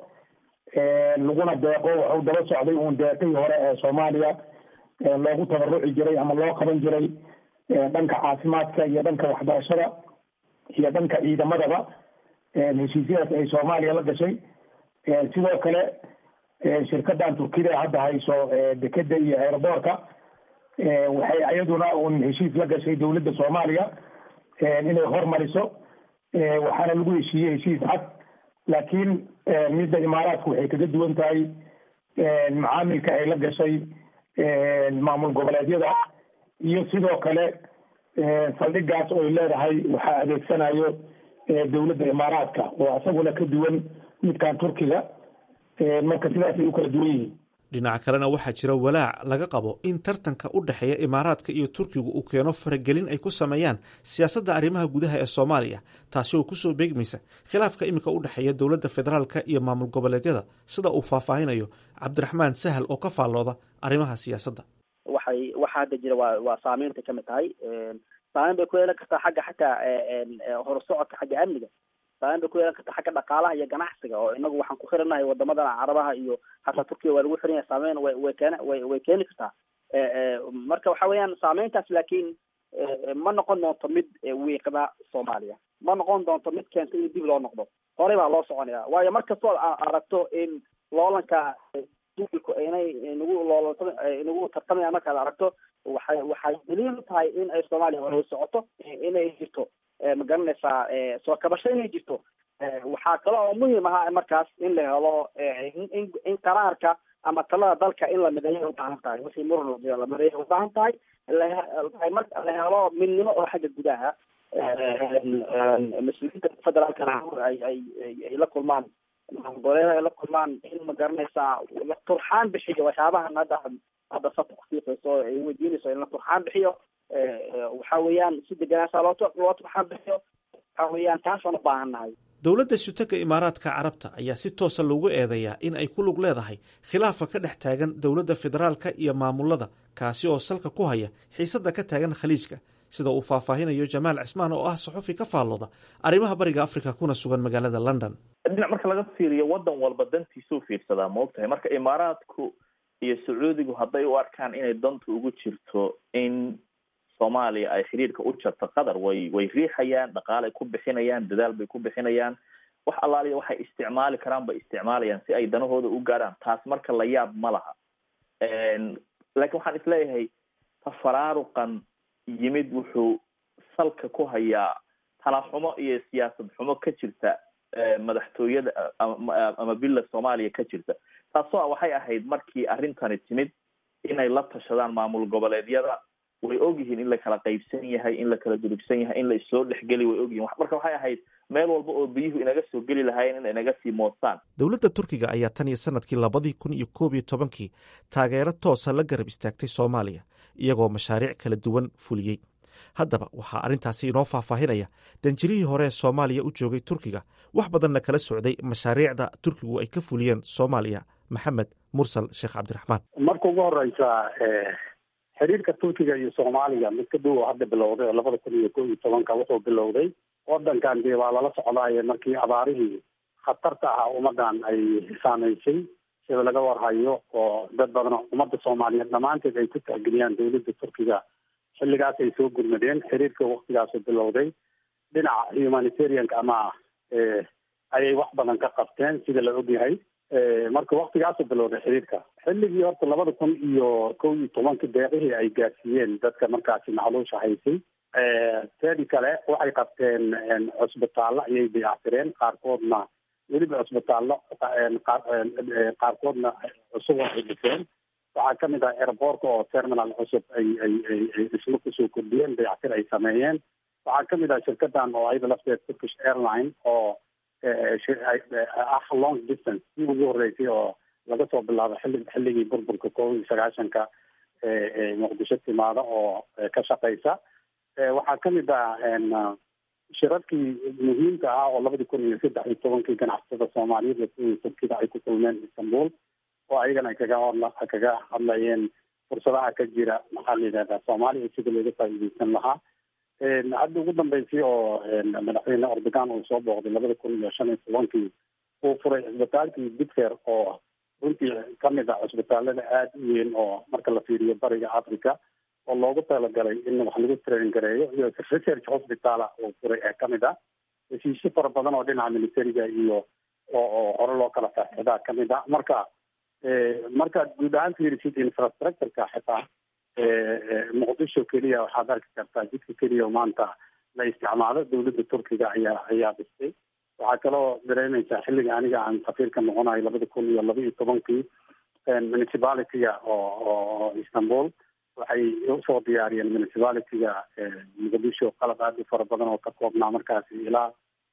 laguna deeqo waxuu daba socday uun deeqihii hore ee soomaaliya loogu tabaruci jiray ama loo qaban jiray dhanka caafimaadka iyo dhanka waxbarashada iyo dhanka ciidamadaba heshiisyadaas ay soomaaliya la gashay sidoo kale shirkadan turkida hadda hayso dekeda iyo aeroboorka waxay iyaduna un heshiis la gashay dowladda soomaaliya inay hormariso waxaana lagu heshiiyey heshiis cad laakiin midda imaaraadku waxay kaga duwan tahay macaamilka ay la gashay maamul goboleedyada iyo sidoo kale saldhigaas oy leedahay waxaa adeegsanayo dowladda imaaraadka oo isaguna ka duwan midkan turkiga marka sidaasay u kala duwan yihiin dhinaca kalena waxaa jira walaac laga qabo in tartanka u dhexeeya imaaraadka iyo turkigu uu keeno faragelin ay ku sameeyaan siyaasadda arrimaha gudaha ee soomaaliya taasi oo kusoo beegmaysa khilaafka iminka u dhexeeya dowladda federaalka iyo maamul goboleedyada sida uu faahfaahinayo cabdiraxmaan sahal oo ka faallooda arrimaha siyaasadda waxay waxa hadda jira waa waa saameynta kamid tahay saameyn bay ku yeelan kartaa xagga xataa horusocodka xagga amniga saameyn bay ku yeelan kartaa xagga dhaqaalaha iyo ganacsiga oo inagu waxaan ku xiranahay wadamadan carabaha iyo hataa turkiya waa lagu xiran yahay saameyn way way keena way way keeni kartaa marka waxa weeyaan saameyntaas laakiin ma noqon doonto mid wiiqda soomaaliya ma noqon doonto mid keenta in dib loo noqdo horey baa loo soconaya waayo mar kastoo aragto in loolanka duulku inay nagu loolanta nagu tartamaya markaad aragto waxay waxay daliil u tahay in ay soomaaliya hore u socoto inay jirto ma garanaysaa soo kabasho inay jirto waxaa kale oo muhiim ahaa markaas in la helo in in qaraarka ama talada dalka in la mideeyo ubaahan tahay wixii muran la mideeyo ubaahan tahay mar la helo midnimo oo xagga gudaha mas-uuliyiinta federaalkana ay ay ay la kulmaan goleeda ay la kulmaan in ma garanaysaa la turxaan bixiyo waxyaabahan hadda hadda sabta kufiiqayso ay weydiinayso in la turxaan bixiyo waxa weeyaan si deganaasaa loo loo turxaan bixiyo waxa weeyaan taasaan u baahan nahay dowladda sutaka imaaraadka carabta ayaa si toosa loogu eedeeyaa in ay ku lug leedahay khilaafa ka dhex taagan dowladda federaalka iyo maamulada kaasi oo salka ku haya xiisadda ka taagan khaliijka sida uu faahfaahinayo jamaal cismaan oo ah saxufi ka faallooda arrimaha bariga afrika kuna sugan magaalada london dhinac marka laga fiiriyo wadan walba dantiisuu fiirsadaa ma ogtahay marka imaaraadku iyo sacuudigu hadday u arkaan inay dantu ugu jirto in soomaaliya ay xiriirka u jarto qatar way way riixayaan dhaqaalay ku bixinayaan dadaal bay ku bixinayaan wax allaaliya waxay isticmaali karaan bay isticmaalayaan si ay danahooda u gaarhaan taas marka la yaab ma laha laakiin waxaan isleeyahay tafaraaruqan yimid wuxuu salka ku hayaa talaxumo iyo siyaasad xumo ka jirta madaxtooyada ama bila soomaaliya ka jirta taasoo waxay ahayd markii arrintani timid inay la tashadaan maamul goboleedyada way ogyihiin in la kala qaybsan yahay in la kala durugsan yahay in la issoo dhexgeli way ogyihin marka waxay ahayd meel walba oo biyuhu inaga soo geli lahaayeen in inaga sii moostaan dowladda turkiga ayaa tan iyo sanadkii labadii kun iyo koob iyo tobankii taageero toosa la garab istaagtay soomaaliya iyagoo mashaariic kala duwan fuliyey haddaba waxaa arrintaasi inoo faahfaahinaya danjirihii hore ee soomaaliya u joogay turkiga wax badanna kala socday mashaariicda turkigu ay ka fuliyeen soomaaliya maxamed mursal sheekh cabdiraxmaan marka ugu horeysa xiriirka turkiga iyo soomaaliya mid ka dhow oo hadda bilowday oo labada kun iyo kow iyo tobanka wuxuu bilowday wadankan dee waa lala socdaaye markii abaarihii khatarta ahaa ummadan ay saameysay sida laga warhayo oo dad badan ummadda soomaaliyeed dhammaanteed ay ku tixgeliyaan dowladda turkiga xilligaas ay soo gurmadeen xiriirka waktigaasu bilowday dhinaca humanitarianka ama ayay wax badan ka qabteen sida la ogyahay marka waktigaasu bilowday xiriirka xilligii horta labada kun iyo kow iyo tobanka deeqihii ay gaarsiiyeen dadka markaasi macluusha haysay teedi kale waxay qabteen cusbitaallo ayay dayactireen qaarkoodna weliba cusbitaallo qaarkoodna cusub ay dhiseen waxaa kamid ah airboortka oo terminal cusub ay ay ay ay dhismo kusoo kordhiyeen dayactir ay sameeyeen waxaa kamid ah shirkadan oo ayada lafteed turkish airline oo ah long distance si ugu horeysay oo laga soo bilaabo xilli xilligii burburka kow iyo sagaashanka muqdisho timaada oo ka shaqeysa waxaa kamid ah shirarkii muhiimka ah oo labadii kun iyo saddex iyo tobankii ganacsatada soomaaliyeed iyo turkida ay ku kulmeen istanbul oo ayagana ay kaga hadla kaga hadlayeen fursadaha ka jira maxaa la yidhahdaa soomaaliya sida looga faa'iideysan lahaa hadda ugu dambeysay oo madaxweyne ordogan uu soo booqday labada kun iyo shan iyo tobankii uu furay cisbitaalkii bitfer oo runtii kamid ah cisbitaalada aada u weyn oo marka la fiiriyo bariga africa oo loogu talagalay in wax lagu train gareeyo iyo research hospitala uu furay ee kamid ah heshiisyo fara badan oo dhinaca militariga iyo oo oo hore loo kala faaxidaa kamid ah marka markaad guud ahaan fiirisid infrastructureka xitaa muqdisho keliya waxaad arki kartaa jidka keliya oo maanta la isticmaalo dowladda turkiga ayaa ayaa dhistay waxaa kaloo dareemeysaa xilliga aniga aan safiirka noqonayo labada kun iyo laba iyo tobankii municipalityga oo oo istanbul waxay usoo diyaariyeen municipalityga muqdisho qalab aada u fara badan oo ka koobnaa markaasi ilaa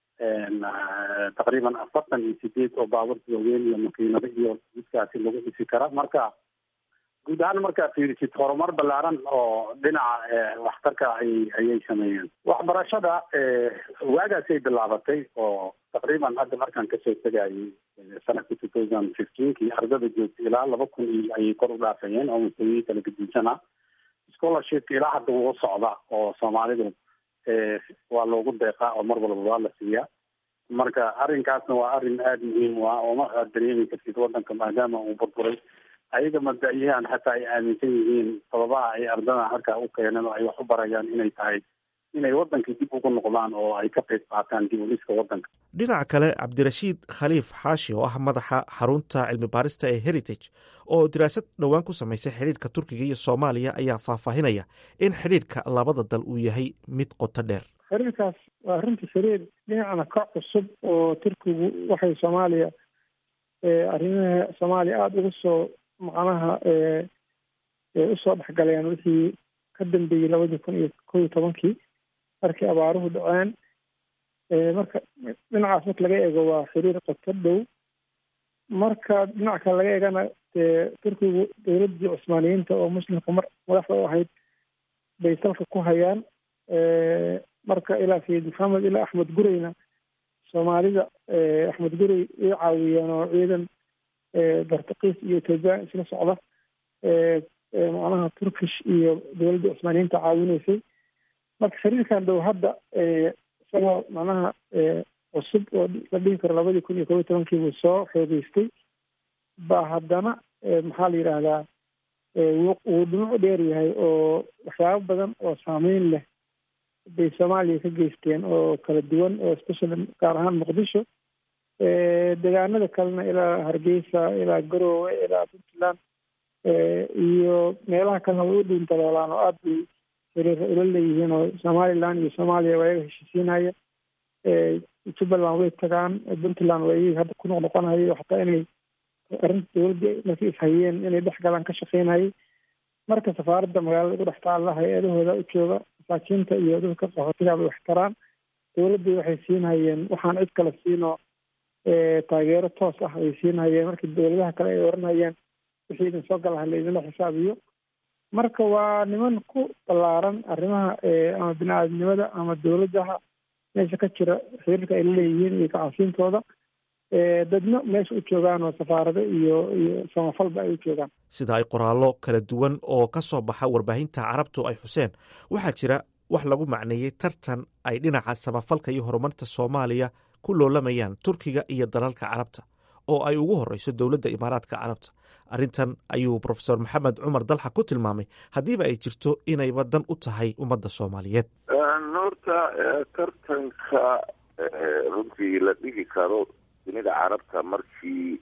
taqriiban afartan iyo sideed oo baaburta waaweyn iyo makiinado iyo jidkaasi lagu dhisi kara marka guud ahaan markaa fiirisid horumar ballaaran oo dhinaca waxtarka ay ayay sameeyeen waxbarashada waagaasay bilaabatay oo taqriiban hadda markaan kasoo tegayay sanadka two thousand fifteenkii ardada joogtay ilaa laba kun iyo ayay kor u dhaafayeen oo mustawiyii kala gedinsana scholarshipka ilaa hadda wuu socda oo soomaalidu waa loogu deeqaa oo mar walba waa la siiyaa marka arrinkaasna waa arrin aada muhiim u ah oo ma aad dareemi kartid wadanka maadaama uu burburay ayaga mabda-yahan xataa ay aaminsan yihiin sababaha ay ardada halkaa u keeneen oo ay wax u barayaan inay tahay inay wadankii dib ugu noqdaan oo ay ka qayb qaataan dib u dhiska wadanka dhinaca kale cabdirashiid khaliif xaashi oo ah madaxa xarunta cilmi baarista ee heritage oo diraasad dhowaan ku samaysay xidhiirka turkiga iyo soomaaliya ayaa faahfaahinaya in xidhiirka labada dal uu yahay mid qoto dheer xiriirkaas waa runtii xiriir dhinacna ka cusub oo turkigu waxay soomaaliya arrimaha soomaaliya aada uga soo macnaha usoo dhexgaleen wixii ka dambeeyey labadii kun iyo kow iyo tobankii markii abaaruhu dhaceen marka dhinacaas marka laga eego waa xiriir qoto dhow marka dhinaca kale laga eegana dee turkigu dowladdii cusmaaniyiinta oo muslimka mar madaxda u ahayd bay salka ku hayaan marka ilaa sayid maxamed ilaa axmed gureyna soomaalida axmed gurey ay caawiyeen oo ciidan bartakiis iyo ethoobiyan isla socda macnaha turkish iyo dowladda cusmaaniyiinta caawinaysay marka xiriirkan dhow hadda isagoo macnaha cusub oo la dhihi karo labadii kun iyo kob iyo tobankii buu soo xoogeystay ba haddana maxaa la yidhaahdaa wuu dhinacu dheer yahay oo waxyaabo badan oo saameyn leh bay soomaaliya ka geysteen oo kala duwan oo especially gaar ahaan muqdisho deegaanada kalena ilaa hargeysa ilaa garoowe ilaa puntland iyo meelaha kalena way u dhuuntadoolaan oo aada bay xiriira ula leeyihiin oo somaliland iyo soomaaliya waa iyaga heshiisiinaya jubbaland way tagaan puntland waa iyaga hadda ku noqnoqonayay oo xataa inay arrinta dowladda markay ishayeen inay dhex galaan ka shaqeynayay marka safaaradda magaalada ugu dhex taalla hay-adahooda u jooga masaakiinta iyo dadka qaxootiga bay wax taraan dowladday waxay siinhayeen waxaan cid kale siinoo taageero toos ah ay siinhayeen markii dowladaha kale ay oranayeen wixii idin soo galaha laydinla xisaabiyo marka waa niman ku ballaaran arrimaha ama bini aadamnimada ama dowladaha meesha ka jira xiriirka ay laleeyihiin iyo kacasiintooda dadna meesha u joogaan oo safaarado iyo iyo samafalba ay u joogaan sida ay qoraallo kala duwan oo ka soo baxa warbaahinta carabtu ay xuseen waxaa jira wax lagu macneeyey tartan ay dhinaca samafalka iyo horumarta soomaaliya ku loolamayaan turkiga iyo dalalka carabta oo ay ugu horeyso dowladda imaaraadka carabta arrintan ayuu profesor maxamed cumar dalxa ku tilmaamay haddiiba ay jirto inayba dan u tahay ummadda soomaaliyeed horta tartanka runtii la dhigi karo dunida carabta markii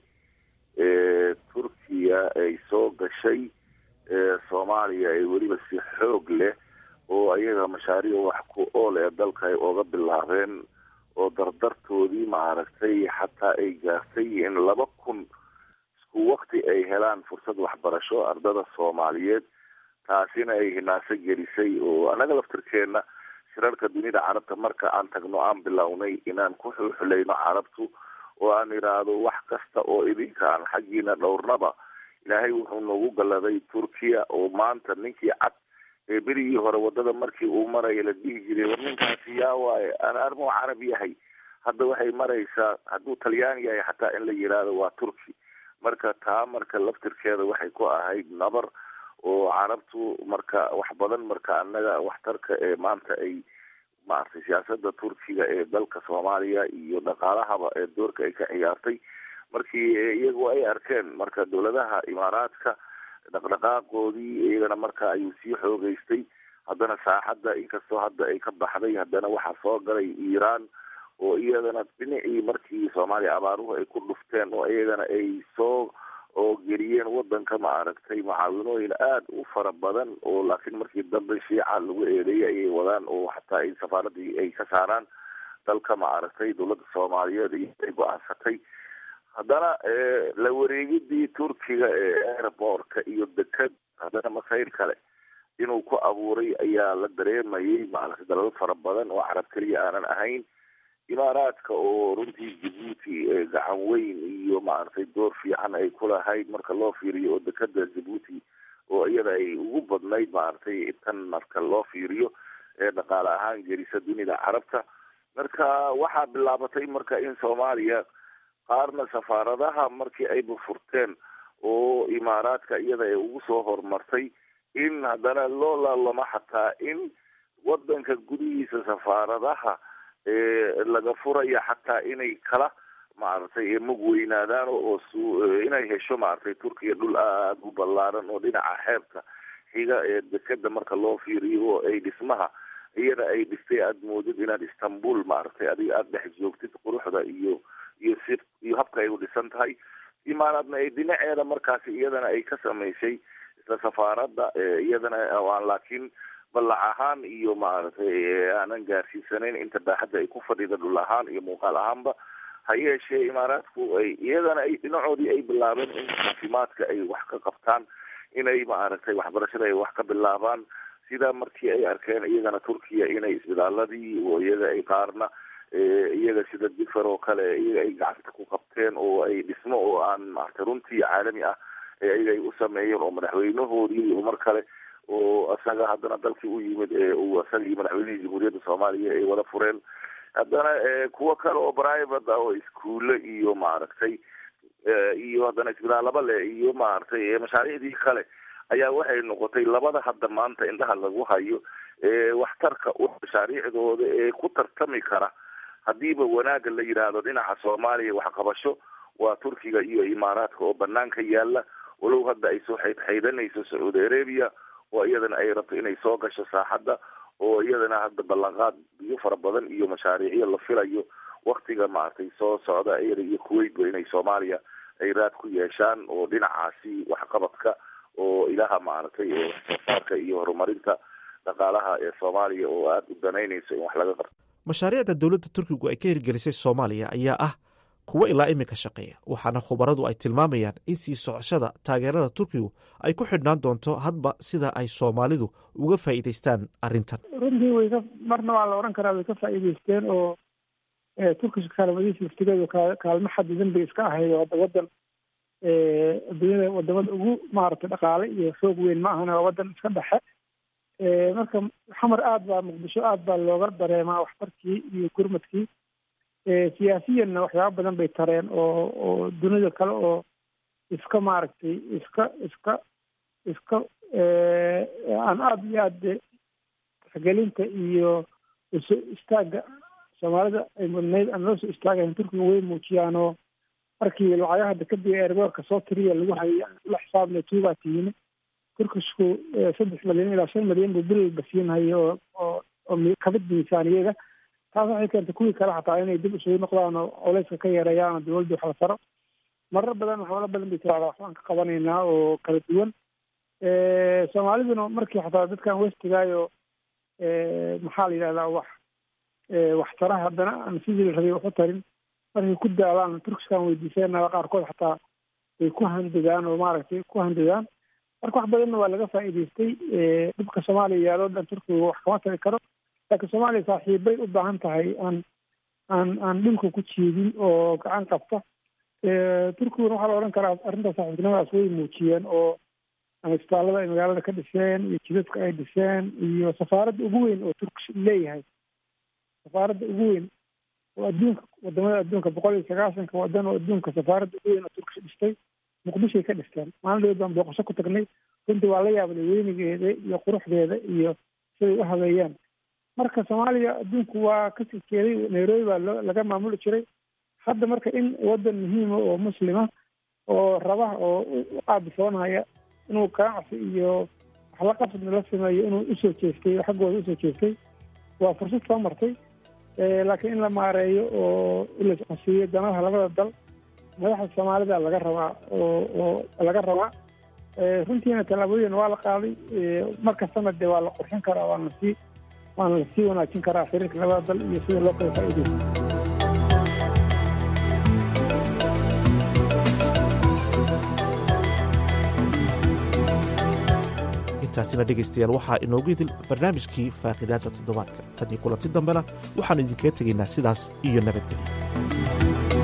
turkiya ay soo gashay soomaaliya ay weliba si xoog leh oo ayaga mashaariic wax ku ool ee dalka ay oga bilaabeen oo dardartoodii maaragtay xataa ay gaartay in laba kun isku wakti ay helaan fursad waxbarasho ardada soomaaliyeed taasina ay hinaaso gelisay oo annaga laftirkeena shirarka dunida carabta marka aan tagno aan bilownay inaan ku xulxulayno carabtu oo aan idhaahdo wax kasta oo idinkaan xaggiina dhowrnaba ilaahay wuxuu noogu galladay turkiya oo maanta ninkii cad ee berigii hore wadada markii uu maraya la dhihi jiray war ninkaasi yaa waaye aan armuu carab yahay hadda waxay maraysaa hadduu talyaan yahay xataa in la yidhaahdo waa turki marka taa marka laftirkeeda waxay ku ahayd nabar oo carabtu marka wax badan marka annaga waxtarka ee maanta ay maaragtay siyaasada turkiga ee dalka soomaaliya iyo dhaqaalahaba ee doorka ay ka ciyaartay markii iyagu ay arkeen marka dowladaha imaaraadka dhaqdhaqaaqoodii iyagana marka ayuu sii xoogeystay haddana saaxadda inkastoo hadda ay ka baxday haddana waxaa soo galay iiraan oo iyadana dhinacii markii soomaaliya abaaruhu ay ku dhufteen oo iyagana ay soo oo geliyeen wadanka maaragtay mucaawinooyin aada u fara badan oo laakiin markii dambe shiica lagu eedeeyay ayay wadaan oo xataa ay safaaradii ay ka saaraan dalka maaragtay dowladda soomaaliyeed iyo ay go-aansatay haddana la wareegidii turkiga ee airbortka iyo deked haddana masayr kale inuu ku abuuray ayaa la dareemayay maaragtay dalal fara badan oo carab keliya aanan ahayn imaaraadka oo runtii jabuuti gacan weyn iyo maaragtay door fiican ay ku lahayd marka loo fiiriyo oo dekeda jabuuti oo iyada ay ugu badnayd maaragtay tan marka loo fiiriyo ee dhaqaale ahaan gelisa dunida carabta marka waxaa bilaabatay marka in soomaaliya qaarna safaaradaha markii ayba furteen oo imaaraadka iyada ay ugu soo horumartay in haddana loo laalamo xataa in wadanka gudihiisa safaaradaha laga furaya xataa inay kala maaragtay mug weynaadaan oo inay hesho maaragtay turkiya dhul aada u ballaaran oo dhinaca xeebta xiga ee dekeda marka loo fiiriyo oo ay dhismaha iyada ay dhistay aada moodid inaad istanbul maaragtay adiga aada dhex joogtid quruxda iyo iyo si iyo habka ay u dhisan tahay imaanaadna ay dhinaceeda markaasi iyadana ay ka samaysay isla safaaradda iyadana aan laakiin ballac ahaan iyo maaragtay aanan gaarsiisanayn inta baaxadda ay ku fadhida dhul ahaan iyo muuqaal ahaanba ha yeeshee imaaraadku ay iyadana ay dhinacoodii ay bilaabeen in caafimaadka ay wax ka qabtaan inay maaragtay waxbarashada ay wax ka bilaabaan sida markii ay arkeen iyagana turkiya inay isbitaaladii oo iyaga ay qaarna iyaga sida difer oo kale iyaga ay gacanta ku qabteen oo ay dhismo oo aan maaragtay runtii caalami ah ee iyaga ay u sameeyeen oo madaxweynahoodii mar kale oo isaga haddana dalkii u yimid ee uu isagii madaxweynihii jamhuuriyadda soomaaliya ay wada fureen haddana kuwo kale oo private ah oo iskuulle iyo maaragtay iyo haddana isbitaallaba leh iyo maaragtay mashaariicdii kale ayaa waxay noqotay labada hadda maanta indhaha lagu hayo waxtarka mashaariicdooda ee ku tartami kara hadiiba wanaagga la yidhaahdo dhinaca soomaaliya waxqabasho waa turkiga iyo imaaraadka oo banaanka yaala walow hadda ay soo xaydxaydanayso sacuudi arabia oo iyadana ay rabto inay soo gasho saaxadda oo iyadana hadda ballanqaad biyo fara badan iyo mashaariicyo la filayo waktiga maaragtay soo socda iyada iyo kuwaitba inay soomaaliya ay raad ku yeeshaan oo dhinacaasi waxqabadka oo ilaha maaragtay waxsoosaarka iyo horumarinta dhaqaalaha ee soomaaliya oo aada u danaynayso in wax laga qabto mashaariicda dowladda turkigu ay ka hirgelisay soomaaliya ayaa ah kuwo ilaa iminka shaqeeya waxaana khubaradu ay tilmaamayaan in sii socoshada taageerada turkigu ay ku xidhnaan doonto hadba sida ay soomaalidu uga faa'iidaystaan arrintan runtii way ka marna waa la odhan karaa way ka faa'iidaysteen oo turkiska kaalmadiisa laftigeedu kaalmo xadidan bay iska ahayd oo hadda waddan adduunyada wadamada ugu maaragtay dhaqaale iyo xoog weyn ma ahana waa waddan iska dhexe marka xamar aad baa muqdisho aad baa looga dareemaa waxtarkii iyo gurmadkii siyaasiyanna waxyaaba badan bay tareen oo oo dunida kale oo iska maaragtay iska iska iska aan aada iyo aad tixgelinta iyo usoo istaagga soomaalida ay mudnayd aan loo soo istaagayn turkiga way muujiyaan oo markii lacagaha dekadii eerboorka soo tiriya lagu hayay la xisaabna tuubaa tiyimi turkishku saddex milyan ilaa shan milyan buu bilba siinhayo oo oo oo kabid miisaaniyada taas waxay keentay kuwii kale xataa inay dib isugu noqdaan oo culeyska ka yareeyaan oo dawladda wax la taro marar badan waxyaalo badan bay tiraahdaa waxbaan ka qabanaynaa oo kala duwan soomaaliduna markii xataa dadkan westigaayo maxaa la yidhahdaa wax waxtara haddana aan sidii la rabay wax u tarin markay ku daalaan turkiskan weydiiseenaa qaarkood xataa way ku handadaan oo maaragtay ku handadaan marka wax badanna waa laga faa'iidaystay dhibka soomaaliya yaaloo dhan turkiga wax kama tari karo laakiin soomaaliya saaxiibbay u baahan tahay aan aan aan dhulka ku jiidin oo gacan qabta turkiguna waxaa la odhan karaa arrinta saaxiibtinimadaas way muujiyeen oo isbitaallada ay magaalada ka dhiseen iyo jidadka ay dhiseen iyo safaaradda ugu weyn oo turkish leeyahay safaaradda ugu weyn oo adduunka wadamada adduunka boqol iyo sagaasanka wadan oo adduunka safaaradda ugu weyn oo turkish dhistay muqdishoay ka dhisteen maalin dhaweed baan booqasho ku tagnay runtii waa la yaabnay weynigeeda iyo quruxdeeda iyo siday u habeeyaan marka soomaaliya adduunku waa kasii jeeday nairobi baa loo laga maamuli jiray hadda marka in waddan muhiima oo muslima oo raba oo u aabisoonaya inuu ganacsi iyo waxla qabsadna la sameeyo inuu usoo jeestay oo xaggooda usoo jeestay waa fursad soo martay laakiin in la maareeyo oo ilascosiiyo danaha labada dal madaxda soomaalida laga rabaa oo oo laga rabaa runtiina tallaabooyin waa la qaaday markastana dee waa la qurxin karaa waana sii waana lasii wanaajin karaa xiriirka labada dal iyo sida loo kala faa'iidaysto intaasina dhegaystayaal waxaa inoogu idil barnaamijkii faaqidaadda toddobaadka tan iyo kulanti dambena waxaannu idinkaga tegaynaa sidaas iyo nabadgelyo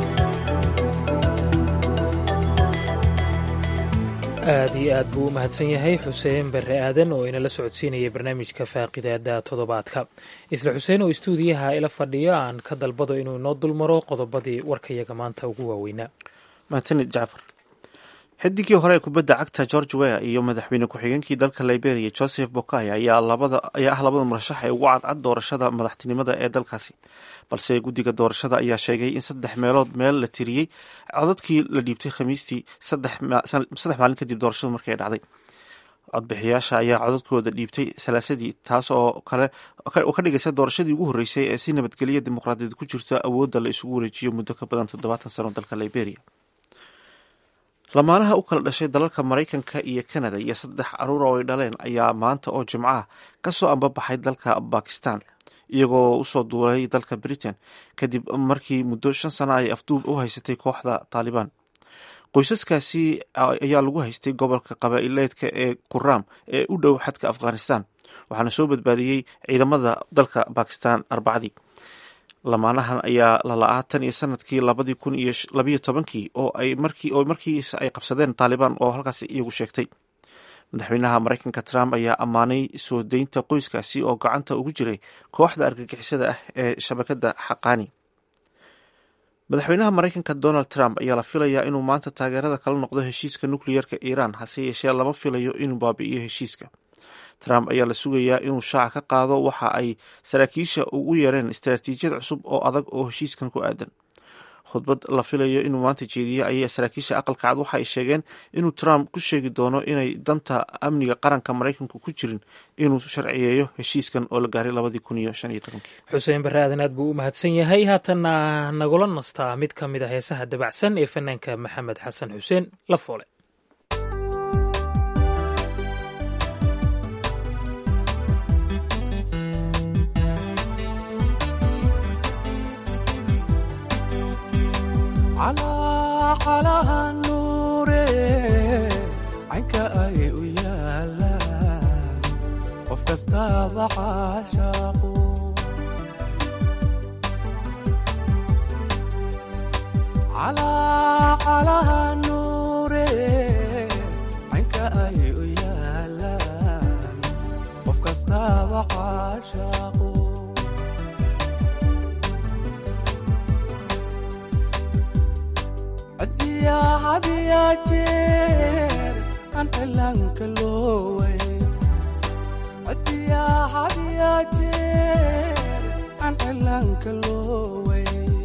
aad iyo aad buu u mahadsan yahay xuseen barre aadan oo inala socodsiinayay barnaamijka faaqidaada toddobaadka isla xuseen oo istuudiyaha ila fadhiyo aan ka dalbado inuu inoo dulmaro qodobadii warkayaga maanta ugu waaweynaa mahadsanid jacfar xidigii hore ee kubadda cagta george weah iyo madaxweyne ku-xigeenkii dalka liberia joseph bokay ayaa ah labada murashax ee ugu cadcad doorashada madaxtinimada ee dalkaasi balse guddiga doorashada ayaa sheegay in saddex meelood meel la tiriyey codadkii la dhiibtay khamiistii saddex maalin kadib doorashadu markay dhacday codbixiyaasha ayaa codadkooda dhiibtay salaasadii taas oo kale oo ka dhigaysa doorashadii ugu horreysay ee si nabadgelya dimuqraadiyad ku jirta awoodda la isugu wareejiyo muddo ka badan toddobaatan sano dalka liberia lamaanaha u kala dhashay dalalka maraykanka iyo kanada iyo saddex caruur oo ay dhaleen ayaa maanta oo jimco ah ka soo ambabaxay dalka bakistan iyagoo usoo duulay dalka britain kadib markii muddo shan sano ay afduub u haysatay kooxda taalibaan qoysaskaasi ayaa lagu haystay gobolka qabaa'ileedka ee kuram ee u dhow xadka afghanistan waxaana soo badbaadiyey ciidamada dalka bakistan arbacadii lamaanahan ayaa lala'aa tan iyo sanadkii labadii kun iyo labayo tobankii oo ay markii oo markiis ay qabsadeen taalibaan oo halkaas iyagu sheegtay madaxweynaha maraykanka trump ayaa ammaanay soo deynta qoyskaasi oo gacanta ugu jiray kooxda argagixisada ah ee shabakada xaqaani madaxweynaha maraykanka donald trump ayaa la filayaa inuu maanta taageerada kala noqdo heshiiska nukliyerka iiraan hase yeeshee lama filayo inuu baabi'iyo heshiiska trump ayaa la sugayaa inuu shaaca ka qaado waxa ay saraakiisha ugu yeereen istaraatiijiyad cusub oo adag oo heshiiskan ku aadan khudbad la filayo inuu maanta jeediye ayaa saraakiisha aqalka cad waxa ay sheegeen inuu trump ku sheegi doono inay danta amniga qaranka maraykanku ku jirin inuu sharciyeeyo heshiiskan oo la gaaray labadii kun iyo shan iyo tobankii xuseen barre aadan aad buu u mahadsan yahay haatana nagula nastaa mid ka mid a heesaha dabacsan ee fanaanka maxamed xasan xuseen la foole calaha nuure caynka ay u yaalaan qof kastaaba caashaaqu calaha nuure caynka ay u yaalaan qof kastaaba caashaaqu hadiya hadiya jeer aan cilaanka looway hadiya hadiya jeer aan cilaanka looway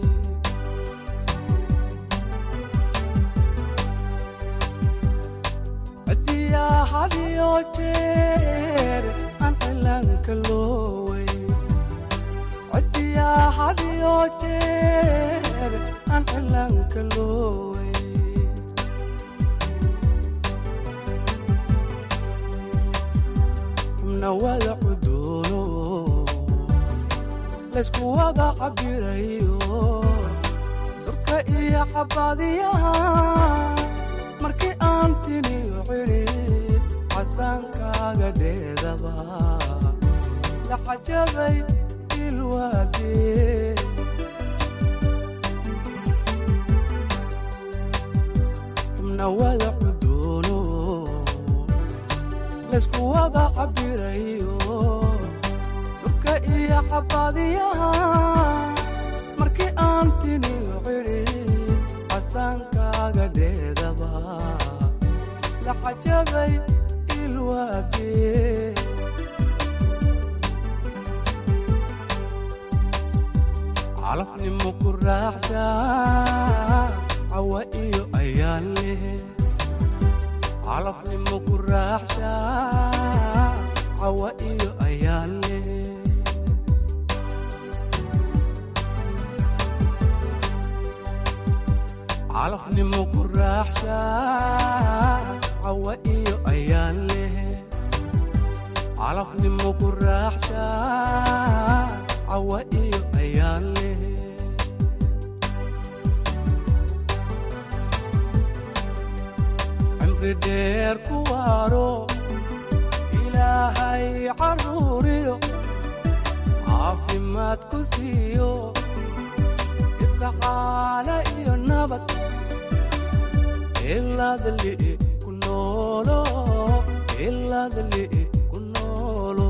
hadiya hadiyo jeer aan cilaanka looway hadiya hadiyo jeer aan cilaanka looway xubna wada cuduuno laysku wada cabirayo surka iyo cabadiyaha markii aan tiniyo cidhid casaankaaga dheedaba la cajabay ilwaadee xubna wada cuduuno laysku wada cabirayo surka iyo cabadiyaha markii aan tiniyo cidhid casaankaaga dheedaba la cajabay ilwaadee calafnimo ku raaxsha cawa iyo ayaan leh calafnimo ku raaxsha cawa iyo ayaan leh calafnimo ku raaxsha cawa iyo ayaan leh calafnimo ku raaxsha cawa iyo ayaan leh cimri dheer ku waaro ilaahay caruuriyo caafimaad ku siiyo ifka caana iyo nabad ilaadli ku noolo ilaadli ku noolo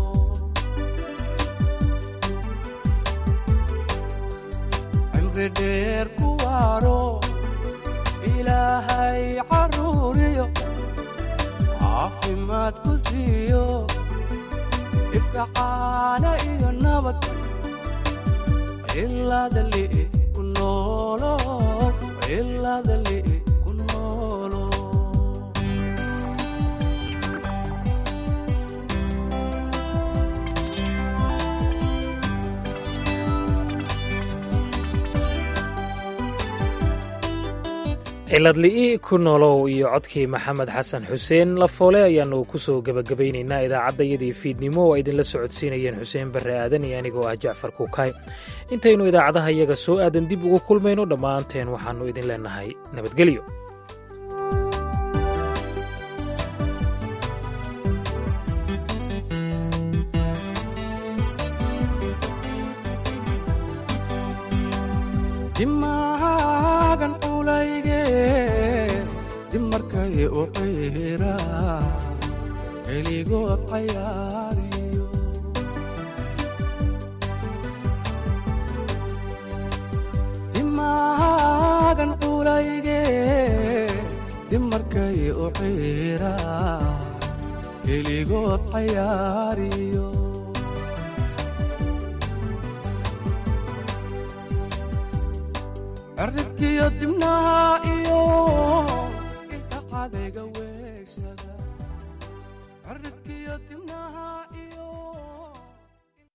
cimri dheer ku waaro ilaahay caruuriyo caafimaad ku siiyo ifka caana iyo nabad ilaadli ku noolo ilaadli ku noolo ciladli'i ku nolow iyo codkii maxamed xasan xuseen lafoole ayaannu ku soo gebagabaynaynaa idaacaddayadii fiidnimo oo ay idinla socodsiinayeen xuseen barre aadan iyo anigoo ah jacfar kuukay intaynu idaacadaha iyaga soo aadan dib ugu kulmayno dhammaanteen waxaannu idin leennahay nabadgelyo dimaagan culayge dib markay u ciira keligood cayaariyo dimaagan culayge dimarkay u ciira keligood cayaariyo cirridkiyo dibnaha iyo inta cadayga weeshada cirridkiyo dibnaha